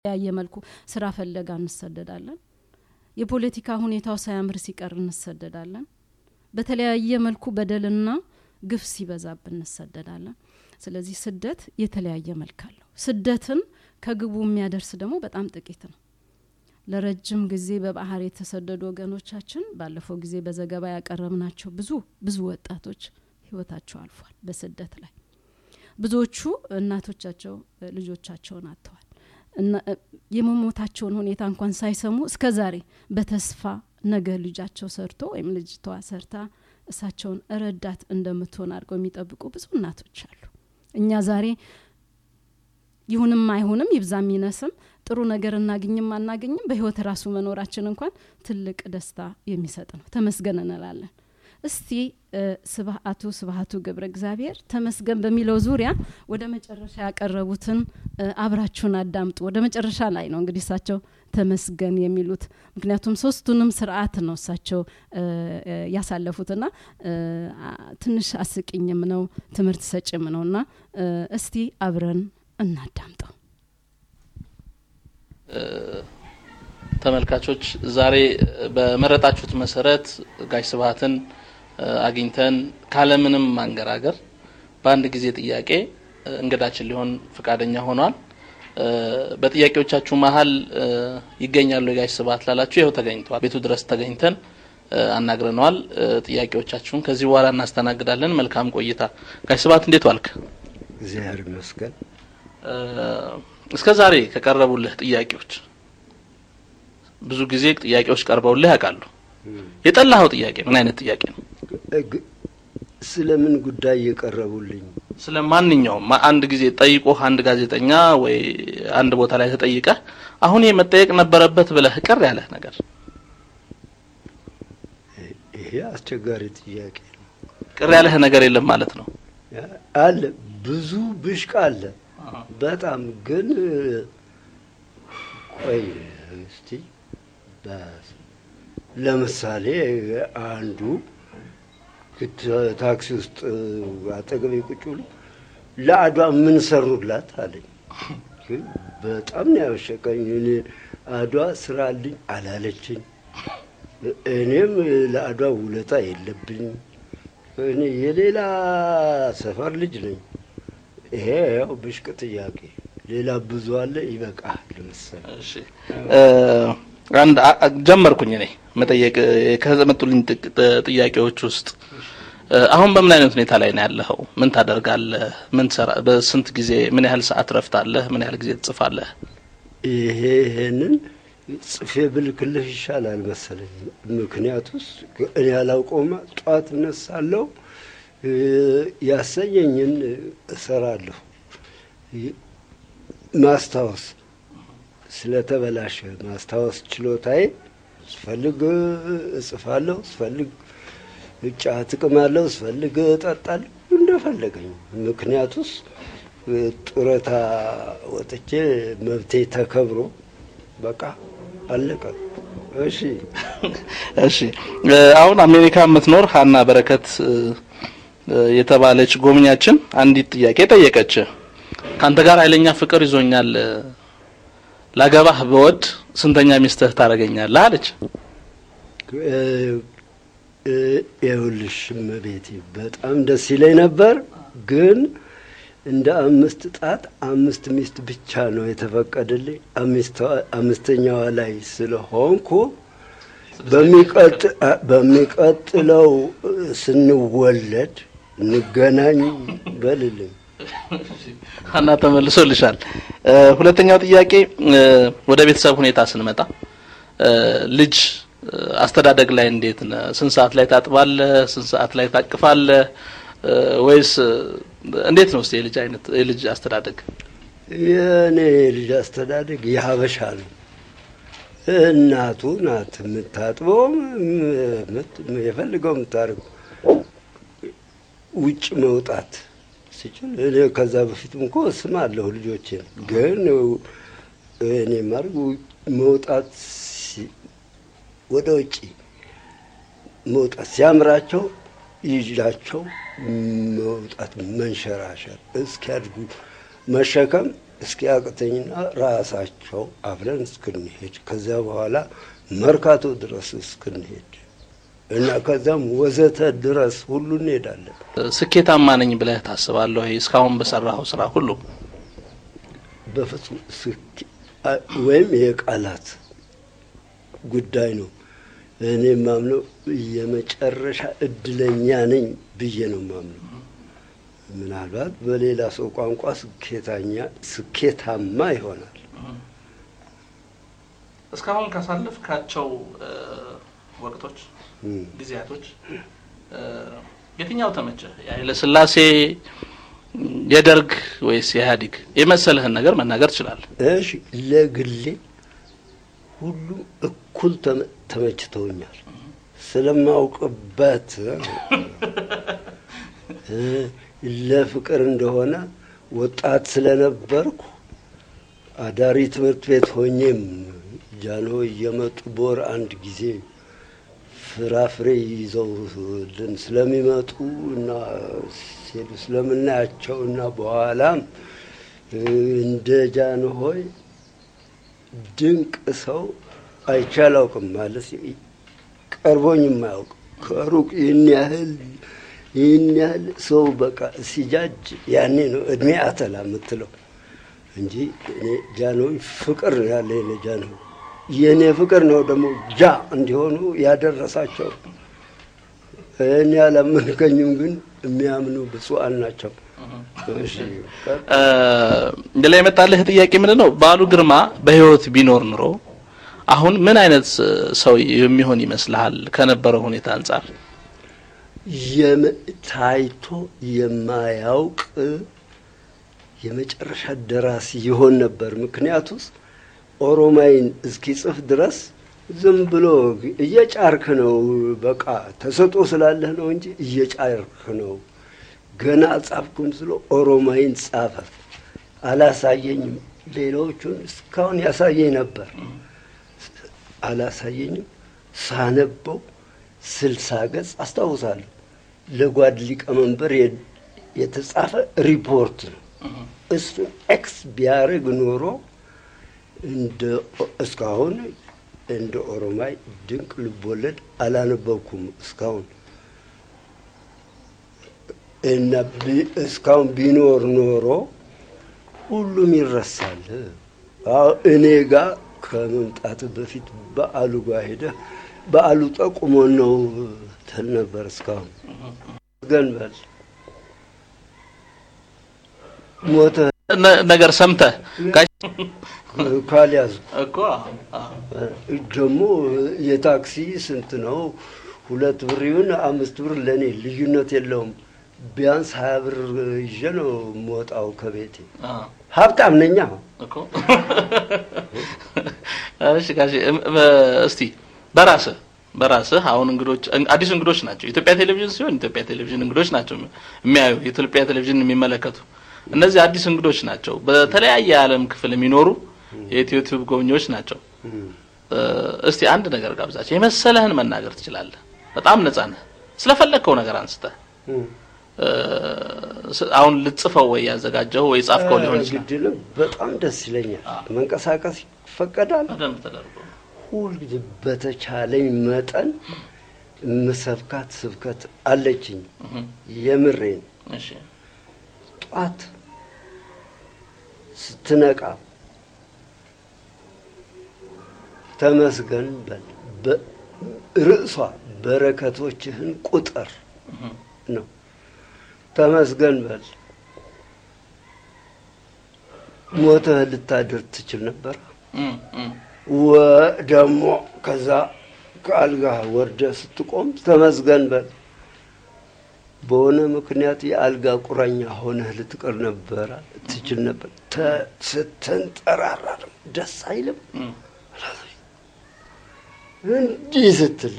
በተለያየ መልኩ ስራ ፈለጋ እንሰደዳለን። የፖለቲካ ሁኔታው ሳያምር ሲቀር እንሰደዳለን። በተለያየ መልኩ በደልና ግፍ ሲበዛብን እንሰደዳለን። ስለዚህ ስደት የተለያየ መልክ አለው። ስደትን ከግቡ የሚያደርስ ደግሞ በጣም ጥቂት ነው። ለረጅም ጊዜ በባህር የተሰደዱ ወገኖቻችን ባለፈው ጊዜ በዘገባ ያቀረብናቸው ብዙ ብዙ ወጣቶች ህይወታቸው አልፏል በስደት ላይ ብዙዎቹ እናቶቻቸው ልጆቻቸውን አጥተዋል። የመሞታቸውን ሁኔታ እንኳን ሳይሰሙ እስከ ዛሬ በተስፋ ነገ ልጃቸው ሰርቶ ወይም ልጅቷ ሰርታ እሳቸውን ረዳት እንደምትሆን አድርገው የሚጠብቁ ብዙ እናቶች አሉ። እኛ ዛሬ ይሁንም አይሁንም ይብዛም ይነስም ጥሩ ነገር እናግኝም አናገኝም በህይወት ራሱ መኖራችን እንኳን ትልቅ ደስታ የሚሰጥ ነው። ተመስገን እንላለን። እስቲ ስብአቱ ስብሀቱ ገብረ እግዚአብሔር ተመስገን በሚለው ዙሪያ ወደ መጨረሻ ያቀረቡትን አብራችሁን አዳምጡ። ወደ መጨረሻ ላይ ነው እንግዲህ እሳቸው ተመስገን የሚሉት ምክንያቱም ሶስቱንም ስርዓት ነው እሳቸው ያሳለፉትና ትንሽ አስቂኝም ነው ትምህርት ሰጭም ነው እና እስቲ አብረን እናዳምጠው። ተመልካቾች ዛሬ በመረጣችሁት መሰረት ጋሽ ስብሀትን አግኝተን ካለምንም ማንገራገር በአንድ ጊዜ ጥያቄ እንግዳችን ሊሆን ፈቃደኛ ሆኗል። በጥያቄዎቻችሁ መሀል ይገኛሉ የጋሽ ስብሀት ላላችሁ ይኸው ተገኝተዋል። ቤቱ ድረስ ተገኝተን አናግረነዋል። ጥያቄዎቻችሁን ከዚህ በኋላ እናስተናግዳለን። መልካም ቆይታ። ጋሽ ስብሀት እንዴት ዋልክ? እግዚአብሔር ይመስገን። እስከ ዛሬ ከቀረቡልህ ጥያቄዎች ብዙ ጊዜ ጥያቄዎች ቀርበውልህ ያውቃሉ። የጠላኸው ጥያቄ ምን አይነት ጥያቄ ነው? ስለምን ጉዳይ የቀረቡልኝ? ስለ ማንኛውም አንድ ጊዜ ጠይቆህ አንድ ጋዜጠኛ ወይ አንድ ቦታ ላይ ተጠይቀህ አሁን ይሄ መጠየቅ ነበረበት ብለህ ቅር ያለህ ነገር? ይሄ አስቸጋሪ ጥያቄ ነው። ቅር ያለህ ነገር የለም ማለት ነው? አለ፣ ብዙ ብሽቅ አለ። በጣም ግን ቆይ እስቲ ለምሳሌ አንዱ ታክሲ ውስጥ አጠገቤ ቁጭ ብሎ ለአድዋ ምን ሰሩላት አለኝ። ግን በጣም ነው ያበሸቀኝ። እኔ አድዋ ስራልኝ አላለችኝ። እኔም ለአድዋ ውለታ የለብኝም። እኔ የሌላ ሰፈር ልጅ ነኝ። ይሄ ያው ብሽቅ ጥያቄ። ሌላ ብዙ አለ። ይበቃል። ለምሳሌ እሺ አንድ ጀመርኩኝ እኔ መጠየቅ ከመጡልኝ ጥያቄዎች ውስጥ አሁን በምን አይነት ሁኔታ ላይ ነው ያለኸው? ምን ታደርጋለህ? ምን ትሰራ? በስንት ጊዜ ምን ያህል ሰዓት ረፍታለህ? ምን ያህል ጊዜ ትጽፋለህ? ይሄ ይሄንን ጽፌ ብልክልህ ይሻላል መሰለኝ። ምክንያቱስ እኔ ያላውቀውማ ጠዋት እነሳለሁ፣ ያሰኘኝን እሰራለሁ። ማስታወስ ስለተበላሸ ማስታወስ ችሎታዬ ስፈልግ እጽፋለሁ፣ ስፈልግ እጫ ጥቅማለሁ፣ ስፈልግ እጠጣለሁ፣ እንደፈለገኝ። ምክንያቱስ ጡረታ ወጥቼ መብቴ ተከብሮ በቃ አለቀ። እሺ እሺ። አሁን አሜሪካ የምትኖር ሀና በረከት የተባለች ጎብኛችን አንዲት ጥያቄ ጠየቀች። ከአንተ ጋር ኃይለኛ ፍቅር ይዞኛል ላገባህ በወድ ስንተኛ ሚስትህ ታደርገኛለህ አለች። ይኸውልሽ እመቤቴ በጣም ደስ ይለኝ ነበር፣ ግን እንደ አምስት ጣት አምስት ሚስት ብቻ ነው የተፈቀደልኝ። አምስተኛዋ ላይ ስለሆንኩ በሚቀጥለው ስንወለድ እንገናኝ በልልኝ። ሀና ተመልሶልሻል። ሁለተኛው ጥያቄ ወደ ቤተሰብ ሁኔታ ስንመጣ ልጅ አስተዳደግ ላይ እንዴት ነህ? ስንት ሰዓት ላይ ታጥባለህ? ስንት ሰዓት ላይ ታቅፋለህ? ወይስ እንዴት ነው እስቲ የልጅ አይነት የልጅ አስተዳደግ? የእኔ የልጅ አስተዳደግ የሀበሻ ነው። እናቱ ናት የምታጥበው፣ የፈልገው የምታደርገው ውጭ መውጣት ሲችል እኔ ከዛ በፊትም እኮ ስም አለሁ ልጆችን ግን እኔ ማድረግ መውጣት ወደ ውጭ መውጣት ሲያምራቸው ይዣቸው መውጣት መንሸራሸር እስኪያድጉ መሸከም እስኪያቅተኝና ራሳቸው አብረን እስክንሄድ ከዚያ በኋላ መርካቶ ድረስ እስክንሄድ እና ከዛም ወዘተ ድረስ ሁሉ እንሄዳለን። ስኬታማ ነኝ ብለህ ታስባለህ ወይ? እስካሁን በሰራኸው ስራ ሁሉ በፍጹም ስኬ- አ- ወይም የቃላት ጉዳይ ነው። እኔ ማምነው የመጨረሻ እድለኛ ነኝ ብዬ ነው ማምነው። ምናልባት በሌላ ሰው ቋንቋ ስኬታኛ ስኬታማ ይሆናል። እስካሁን ካሳለፍካቸው እ፣ ወቅቶች እም። ጊዜያቶች እ፣ የትኛው ተመቸህ? የኃይለ ሥላሴ የደርግ ወይስ የኢህአዴግ የመሰለህን ነገር መናገር ትችላለህ። እሺ ለግሌ ሁሉም እኩል ተመ- ተመችተውኛል ስለማውቅበት እ፣ ለፍቅር እንደሆነ ወጣት ስለነበርኩ አዳሪ ትምህርት ቤት ሆኜም ጃኖ እየመጡ በወር አንድ ጊዜ ፍራፍሬ ይዘውልን ስለሚመጡ እና ሲሄዱ ስለምናያቸው እና በኋላም እ፣ እንደ ጃንሆይ ድንቅ ሰው አይቼ አላውቅም። ማለት ቀርቦኝ የማያውቅ ከሩቅ ይህን ያህል ይህን ያህል ሰው በቃ ሲጃጅ ያኔ ነው እድሜ አተላ የምትለው እንጂ እኔ ጃንሆይ ፍቅር ነው ያለ ለጃንሆይ የእኔ ፍቅር ነው ደግሞ ጃ እንዲሆኑ ያደረሳቸው። እኔ አላመንከኝም፣ ግን የሚያምኑ ብፁዓን ናቸው። እሺ፣ ቀጥ- እ፣ ሌላ የመጣልህ ጥያቄ ምንድን ነው? በዓሉ ግርማ በህይወት ቢኖር ኑሮ አሁን ምን አይነት ሰው የሚሆን ይመስልሃል? ከነበረው ሁኔታ አንጻር የመ- ታይቶ የማያውቅ የመጨረሻ ደራሲ ይሆን ነበር። ምክንያቱስ ኦሮማይን እስኪጽፍ ድረስ ዝም ብሎ እየጫርክ ነው። በቃ ተሰጦ ስላለህ ነው እንጂ እየጫርክ ነው። ገና ጻፍኩም ስለ ኦሮማይን ጻፈ። አላሳየኝም። ሌሎቹን እስካሁን ያሳየኝ ነበር። አላሳየኝም። ሳነበው ስልሳ ገጽ አስታውሳለሁ። ለጓድ ሊቀመንበር የ- የተጻፈ ሪፖርት ነው። እሱን ኤክስ ቢያደርግ ኖሮ እንደ እስካሁን እንደ ኦሮማይ ድንቅ ልቦለድ አላነበብኩም እስካሁን እና ቢ- እስካሁን ቢኖር ኖሮ ሁሉም ይረሳል። አዎ እኔ ጋር ከመምጣት በፊት በዓሉ ጋር ሄደህ በዓሉ ጠቁሞ ነው ትል ነበር። እስካሁን ገንበል ሞተ ነ- ነገር ሰምተህ ጋሽ- ካልያዙ እኮ አዎ። ደግሞ የታክሲ ስንት ነው? ሁለት ብር ይሁን አምስት ብር ለእኔ ልዩነት የለውም። ቢያንስ ሀያ ብር ይዤ ነው የምወጣው ከቤቴ። አዎ። ሀብታም ነኛ። እኮ እሺ ጋሽ እም- በ- እስቲ በራስህ በራስህ አሁን እንግዶች እን- አዲስ እንግዶች ናቸው። ኢትዮጵያ ቴሌቪዥን ሲሆን ኢትዮጵያ ቴሌቪዥን እንግዶች ናቸው የሚያዩ የኢትዮጵያ ቴሌቪዥን የሚመለከቱ እነዚህ አዲስ እንግዶች ናቸው። በተለያየ የዓለም ክፍል የሚኖሩ የኢትዮ ቲዩብ ጎብኚዎች ናቸው። እ፣ እስቲ አንድ ነገር ጋብዛቸው የመሰለህን መናገር ትችላለህ። በጣም ነጻ ነህ። ስለፈለግከው ነገር አንስተህ እ፣ ስ- አሁን ልጽፈው ወይ ያዘጋጀው ወይ ጻፍከው ሊሆን ይችላል። ግድልም በጣም ደስ ይለኛል። መንቀሳቀስ ይፈቀዳል። በደንብ ተደርጎ ሁልጊዜ በተቻለኝ መጠን ምሰብካት ስብከት አለችኝ። እህ፣ የምሬን እሺ ጧት ስትነቃ ተመስገን በል። በ- ርዕሷ በረከቶችህን ቁጥር ነው። ተመስገን በል። ሞተህ ልታድር ትችል ነበር። እም፣ እም፣ ወ- ደግሞ ከዛ ከአልጋ ወርደ ስትቆም ተመስገን በል። በሆነ ምክንያት የአልጋ ቁራኛ ሆነህ ልትቀር ነበረ ትችል ነበር። ተ- ስትንጠራራ ደግሞ ደስ አይልም። እም። እንዲህ ስትል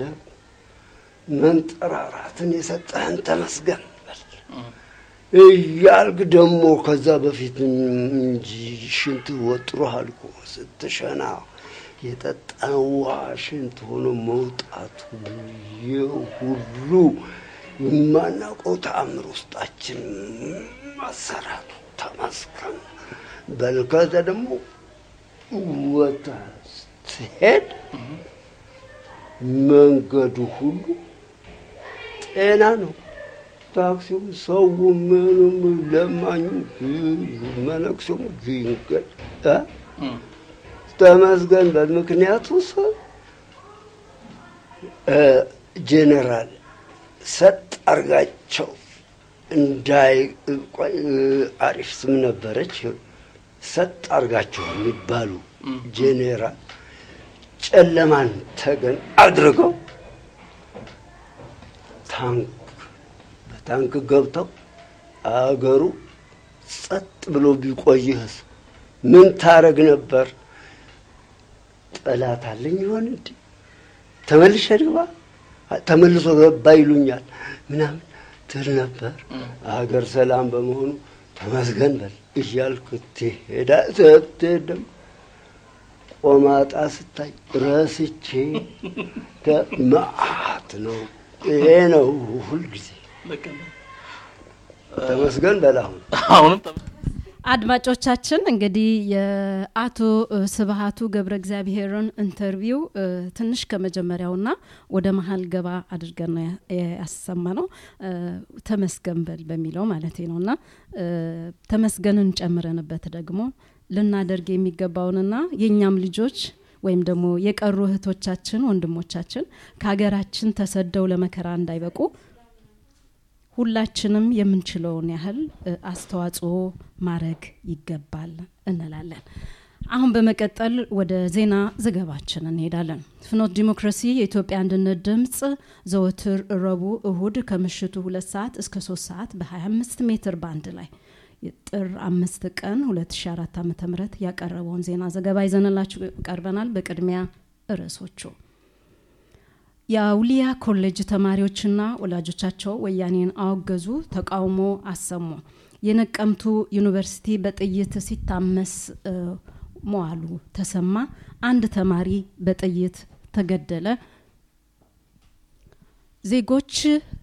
መንጠራራትን የሰጠህን ተመስገን በል እያልክ ደግሞ ከዛ በፊት እንጂ ሽንት ወጥሮሃል እኮ ስትሸና የጠጣን ውሃ ሽንት ሆኖ መውጣቱ ይህ ሁሉ የማናውቀው ተአምር ውስጣችን መሰራቱ ተመስገን በል ከዛ ደግሞ ወጣ ስትሄድ መንገዱ ሁሉ ጤና ነው። ታክሲው፣ ሰው፣ ምኑም፣ ለማኙ፣ መነኩሴው ድንገት እ ተመስገን በል ምክንያቱ ሰው ጄኔራል ሰጥ አርጋቸው እንዳይ ቆይ አሪፍ ስም ነበረች። ሰጥ አርጋቸው የሚባሉ ጄኔራል ጨለማን ተገን አድርገው ታንክ በታንክ ገብተው አገሩ ጸጥ ብሎ ቢቆይህስ ምን ታረግ ነበር? ጠላት አለኝ ይሆን እንዴ? ተመልሼ ልግባ ተመልሶ ገባ ይሉኛል ምናምን ትል ነበር። አገር ሰላም በመሆኑ ተመስገን በል እያልክ ትሄዳ ስትሄድ ደግሞ ቆማጣ ስታይ ረስቼ መዓት ነው። ይሄ ነው ሁልጊዜ ተመስገን በል አሁን አሁንም አድማጮቻችን እንግዲህ የአቶ ስብሀቱ ገብረ እግዚአብሔርን ኢንተርቪው ትንሽ ከመጀመሪያውና ወደ መሀል ገባ አድርገን ነው ያሰማ ነው ተመስገን በል በሚለው ማለት ነው እና ተመስገንን ጨምረንበት ደግሞ ልናደርግ የሚገባውንና የእኛም ልጆች ወይም ደግሞ የቀሩ እህቶቻችን ወንድሞቻችን ከሀገራችን ተሰደው ለመከራ እንዳይበቁ ሁላችንም የምንችለውን ያህል አስተዋጽኦ ማድረግ ይገባል እንላለን። አሁን በመቀጠል ወደ ዜና ዘገባችን እንሄዳለን። ፍኖት ዲሞክራሲ የኢትዮጵያ አንድነት ድምፅ ዘወትር ረቡዕ፣ እሁድ ከምሽቱ ሁለት ሰዓት እስከ ሶስት ሰዓት በ25 ሜትር ባንድ ላይ ጥር አምስት ቀን 2004 ዓ ም ያቀረበውን ዜና ዘገባ ይዘንላችሁ ቀርበናል። በቅድሚያ ርዕሶቹ የአውሊያ ኮሌጅ ተማሪዎችና ወላጆቻቸው ወያኔን አወገዙ፣ ተቃውሞ አሰሙ። የነቀምቱ ዩኒቨርሲቲ በጥይት ሲታመስ መዋሉ ተሰማ። አንድ ተማሪ በጥይት ተገደለ። ዜጎች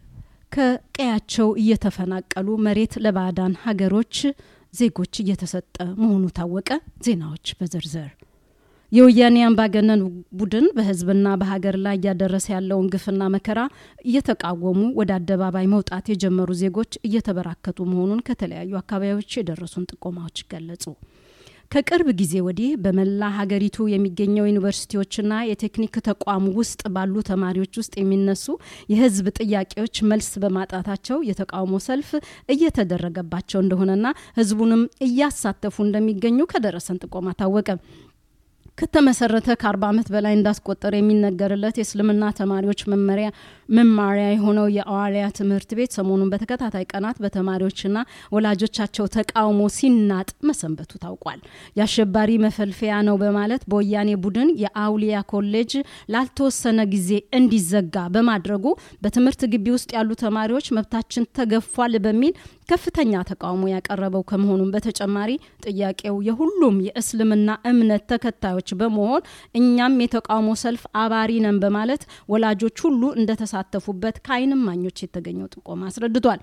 ከቀያቸው እየተፈናቀሉ መሬት ለባዕዳን ሀገሮች ዜጎች እየተሰጠ መሆኑ ታወቀ። ዜናዎች በዝርዝር የወያኔ አምባገነን ቡድን በህዝብና በሀገር ላይ እያደረሰ ያለውን ግፍና መከራ እየተቃወሙ ወደ አደባባይ መውጣት የጀመሩ ዜጎች እየተበራከቱ መሆኑን ከተለያዩ አካባቢዎች የደረሱን ጥቆማዎች ገለጹ። ከቅርብ ጊዜ ወዲህ በመላ ሀገሪቱ የሚገኘው ዩኒቨርሲቲዎችና የቴክኒክ ተቋም ውስጥ ባሉ ተማሪዎች ውስጥ የሚነሱ የህዝብ ጥያቄዎች መልስ በማጣታቸው የተቃውሞ ሰልፍ እየተደረገባቸው እንደሆነና ህዝቡንም እያሳተፉ እንደሚገኙ ከደረሰን ጥቆማ ታወቀ። ከተመሰረተ ከአርባ ዓመት በላይ እንዳስቆጠረ የሚነገርለት የእስልምና ተማሪዎች መመሪያ መማሪያ የሆነው የአዋሊያ ትምህርት ቤት ሰሞኑን በተከታታይ ቀናት በተማሪዎችና ወላጆቻቸው ተቃውሞ ሲናጥ መሰንበቱ ታውቋል። የአሸባሪ መፈልፈያ ነው በማለት በወያኔ ቡድን የአውሊያ ኮሌጅ ላልተወሰነ ጊዜ እንዲዘጋ በማድረጉ በትምህርት ግቢ ውስጥ ያሉ ተማሪዎች መብታችን ተገፏል በሚል ከፍተኛ ተቃውሞ ያቀረበው ከመሆኑም በተጨማሪ ጥያቄው የሁሉም የእስልምና እምነት ተከታዮች በመሆን እኛም የተቃውሞ ሰልፍ አባሪ ነን በማለት ወላጆች ሁሉ እንደተሳተፉበት ከዓይን እማኞች የተገኘው ጥቆማ አስረድቷል።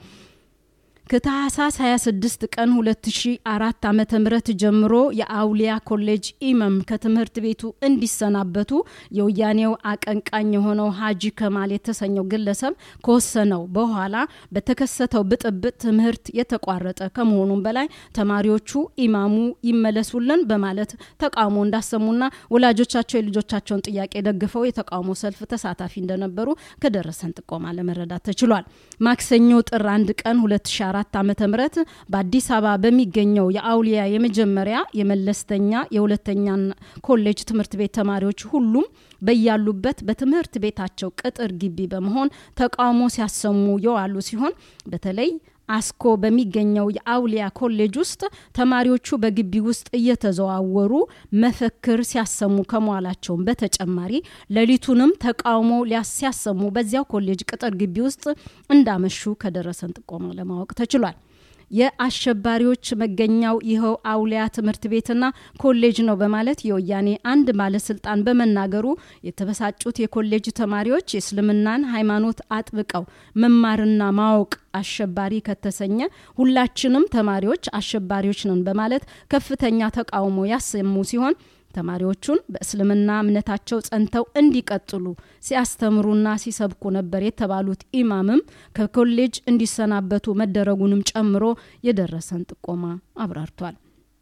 ከታህሳስ 26 ቀን 2004 ዓ ም ጀምሮ የአውሊያ ኮሌጅ ኢመም ከትምህርት ቤቱ እንዲሰናበቱ የወያኔው አቀንቃኝ የሆነው ሀጂ ከማል የተሰኘው ግለሰብ ከወሰነው በኋላ በተከሰተው ብጥብጥ ትምህርት የተቋረጠ ከመሆኑም በላይ ተማሪዎቹ ኢማሙ ይመለሱልን በማለት ተቃውሞ እንዳሰሙና ወላጆቻቸው የልጆቻቸውን ጥያቄ ደግፈው የተቃውሞ ሰልፍ ተሳታፊ እንደነበሩ ከደረሰን ጥቆማ ለመረዳት ተችሏል። ማክሰኞ ጥር አንድ ቀን 2004 2004 ዓመተ ምህረት በአዲስ አበባ በሚገኘው የአውሊያ የመጀመሪያ የመለስተኛ የሁለተኛ ኮሌጅ ትምህርት ቤት ተማሪዎች ሁሉም በያሉበት በትምህርት ቤታቸው ቅጥር ግቢ በመሆን ተቃውሞ ሲያሰሙ የዋሉ ሲሆን በተለይ አስኮ በሚገኘው የአውሊያ ኮሌጅ ውስጥ ተማሪዎቹ በግቢ ውስጥ እየተዘዋወሩ መፈክር ሲያሰሙ ከመዋላቸውም በተጨማሪ ሌሊቱንም ተቃውሞ ሲያሰሙ በዚያው ኮሌጅ ቅጥር ግቢ ውስጥ እንዳመሹ ከደረሰን ጥቆማ ለማወቅ ተችሏል። የአሸባሪዎች መገኛው ይኸው አውሊያ ትምህርት ቤትና ኮሌጅ ነው በማለት የወያኔ አንድ ባለስልጣን በመናገሩ የተበሳጩት የኮሌጅ ተማሪዎች የእስልምናን ሃይማኖት አጥብቀው መማርና ማወቅ አሸባሪ ከተሰኘ ሁላችንም ተማሪዎች አሸባሪዎች ነን በማለት ከፍተኛ ተቃውሞ ያሰሙ ሲሆን ተማሪዎቹን በእስልምና እምነታቸው ጸንተው እንዲቀጥሉ ሲያስተምሩና ሲሰብኩ ነበር የተባሉት ኢማምም ከኮሌጅ እንዲሰናበቱ መደረጉንም ጨምሮ የደረሰን ጥቆማ አብራርቷል።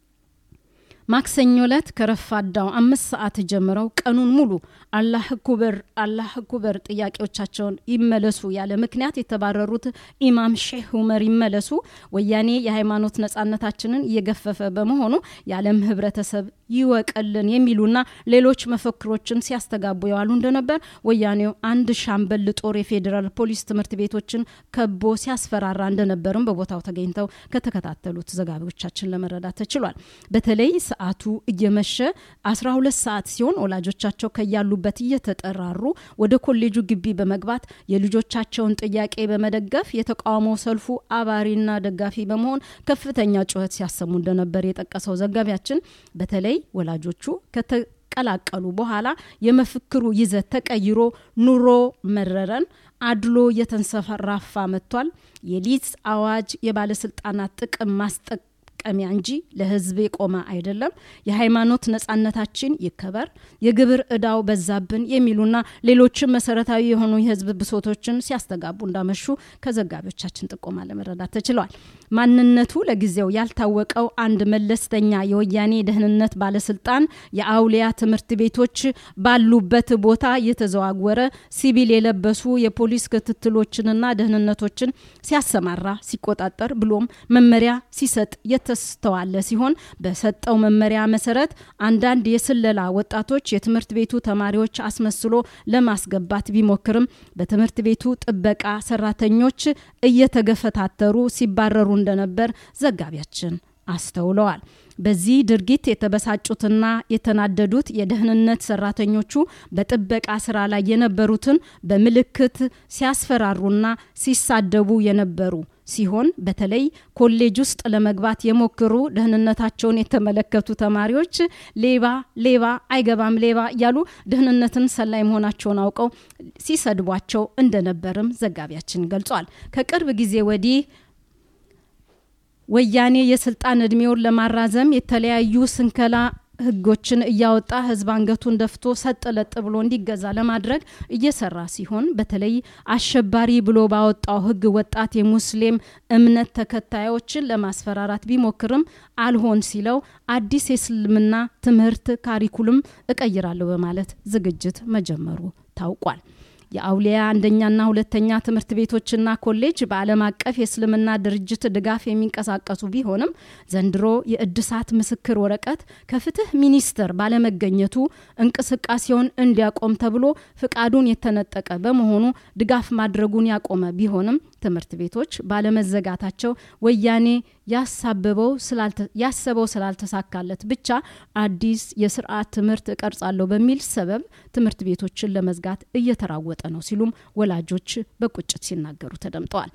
ማክሰኞ ዕለት ከረፋዳው አምስት ሰዓት ጀምረው ቀኑን ሙሉ አላህ ኩበር አላህ ኩበር ጥያቄዎቻቸውን ይመለሱ ያለ ምክንያት የተባረሩት ኢማም ሼህ ኡመር ይመለሱ ወያኔ የሃይማኖት ነጻነታችንን እየገፈፈ በመሆኑ የዓለም ህብረተሰብ ይወቀልን የሚሉና ሌሎች መፈክሮችን ሲያስተጋቡ የዋሉ እንደነበር ወያኔው አንድ ሻምበል ጦር የፌዴራል ፖሊስ ትምህርት ቤቶችን ከቦ ሲያስፈራራ እንደነበርም በቦታው ተገኝተው ከተከታተሉት ዘጋቢዎቻችን ለመረዳት ተችሏል። በተለይ ሰዓቱ እየመሸ 12 ሰዓት ሲሆን ወላጆቻቸው ከያሉበት እየተጠራሩ ወደ ኮሌጁ ግቢ በመግባት የልጆቻቸውን ጥያቄ በመደገፍ የተቃውሞ ሰልፉ አባሪና ደጋፊ በመሆን ከፍተኛ ጩኸት ሲያሰሙ እንደነበር የጠቀሰው ዘጋቢያችን በተለይ ወላጆቹ ከተቀላቀሉ በኋላ የመፈክሩ ይዘት ተቀይሮ ኑሮ መረረን አድሎ እየተንሰራፋ መጥቷል። የሊዝ አዋጅ የባለስልጣናት ጥቅም ማስጠቅ መጠቀሚያ እንጂ ለህዝብ የቆመ አይደለም። የሃይማኖት ነጻነታችን ይከበር፣ የግብር እዳው በዛብን የሚሉና ሌሎችም መሰረታዊ የሆኑ የህዝብ ብሶቶችን ሲያስተጋቡ እንዳመሹ ከዘጋቢዎቻችን ጥቆማ ለመረዳት ተችሏል። ማንነቱ ለጊዜው ያልታወቀው አንድ መለስተኛ የወያኔ ደህንነት ባለስልጣን የአውሊያ ትምህርት ቤቶች ባሉበት ቦታ እየተዘዋወረ ሲቪል የለበሱ የፖሊስ ክትትሎችንና ደህንነቶችን ሲያሰማራ ሲቆጣጠር ብሎም መመሪያ ሲሰጥ የተስተዋለ ሲሆን በሰጠው መመሪያ መሰረት አንዳንድ የስለላ ወጣቶች የትምህርት ቤቱ ተማሪዎች አስመስሎ ለማስገባት ቢሞክርም በትምህርት ቤቱ ጥበቃ ሰራተኞች እየተገፈታተሩ ሲባረሩ እንደነበር ዘጋቢያችን አስተውለዋል። በዚህ ድርጊት የተበሳጩትና የተናደዱት የደህንነት ሰራተኞቹ በጥበቃ ስራ ላይ የነበሩትን በምልክት ሲያስፈራሩና ሲሳደቡ የነበሩ ሲሆን በተለይ ኮሌጅ ውስጥ ለመግባት የሞክሩ ደህንነታቸውን የተመለከቱ ተማሪዎች ሌባ ሌባ አይገባም ሌባ እያሉ ደህንነትን ሰላይ መሆናቸውን አውቀው ሲሰድቧቸው እንደነበርም ዘጋቢያችን ገልጿል። ከቅርብ ጊዜ ወዲህ ወያኔ የስልጣን እድሜውን ለማራዘም የተለያዩ ስንከላ ህጎችን እያወጣ ህዝብ አንገቱን ደፍቶ ሰጥ ለጥ ብሎ እንዲገዛ ለማድረግ እየሰራ ሲሆን በተለይ አሸባሪ ብሎ ባወጣው ህግ ወጣት የሙስሊም እምነት ተከታዮችን ለማስፈራራት ቢሞክርም አልሆን ሲለው አዲስ የእስልምና ትምህርት ካሪኩልም እቀይራለሁ በማለት ዝግጅት መጀመሩ ታውቋል። የአውሊያ አንደኛና ሁለተኛ ትምህርት ቤቶችና ኮሌጅ በዓለም አቀፍ የእስልምና ድርጅት ድጋፍ የሚንቀሳቀሱ ቢሆንም ዘንድሮ የእድሳት ምስክር ወረቀት ከፍትህ ሚኒስቴር ባለመገኘቱ እንቅስቃሴውን እንዲያቆም ተብሎ ፍቃዱን የተነጠቀ በመሆኑ ድጋፍ ማድረጉን ያቆመ ቢሆንም ትምህርት ቤቶች ባለመዘጋታቸው ወያኔ ያሳበበው ያሰበው ስላልተሳካለት ብቻ አዲስ የስርዓት ትምህርት እቀርጻለሁ በሚል ሰበብ ትምህርት ቤቶችን ለመዝጋት እየተራወጠ ነው ሲሉም ወላጆች በቁጭት ሲናገሩ ተደምጠዋል።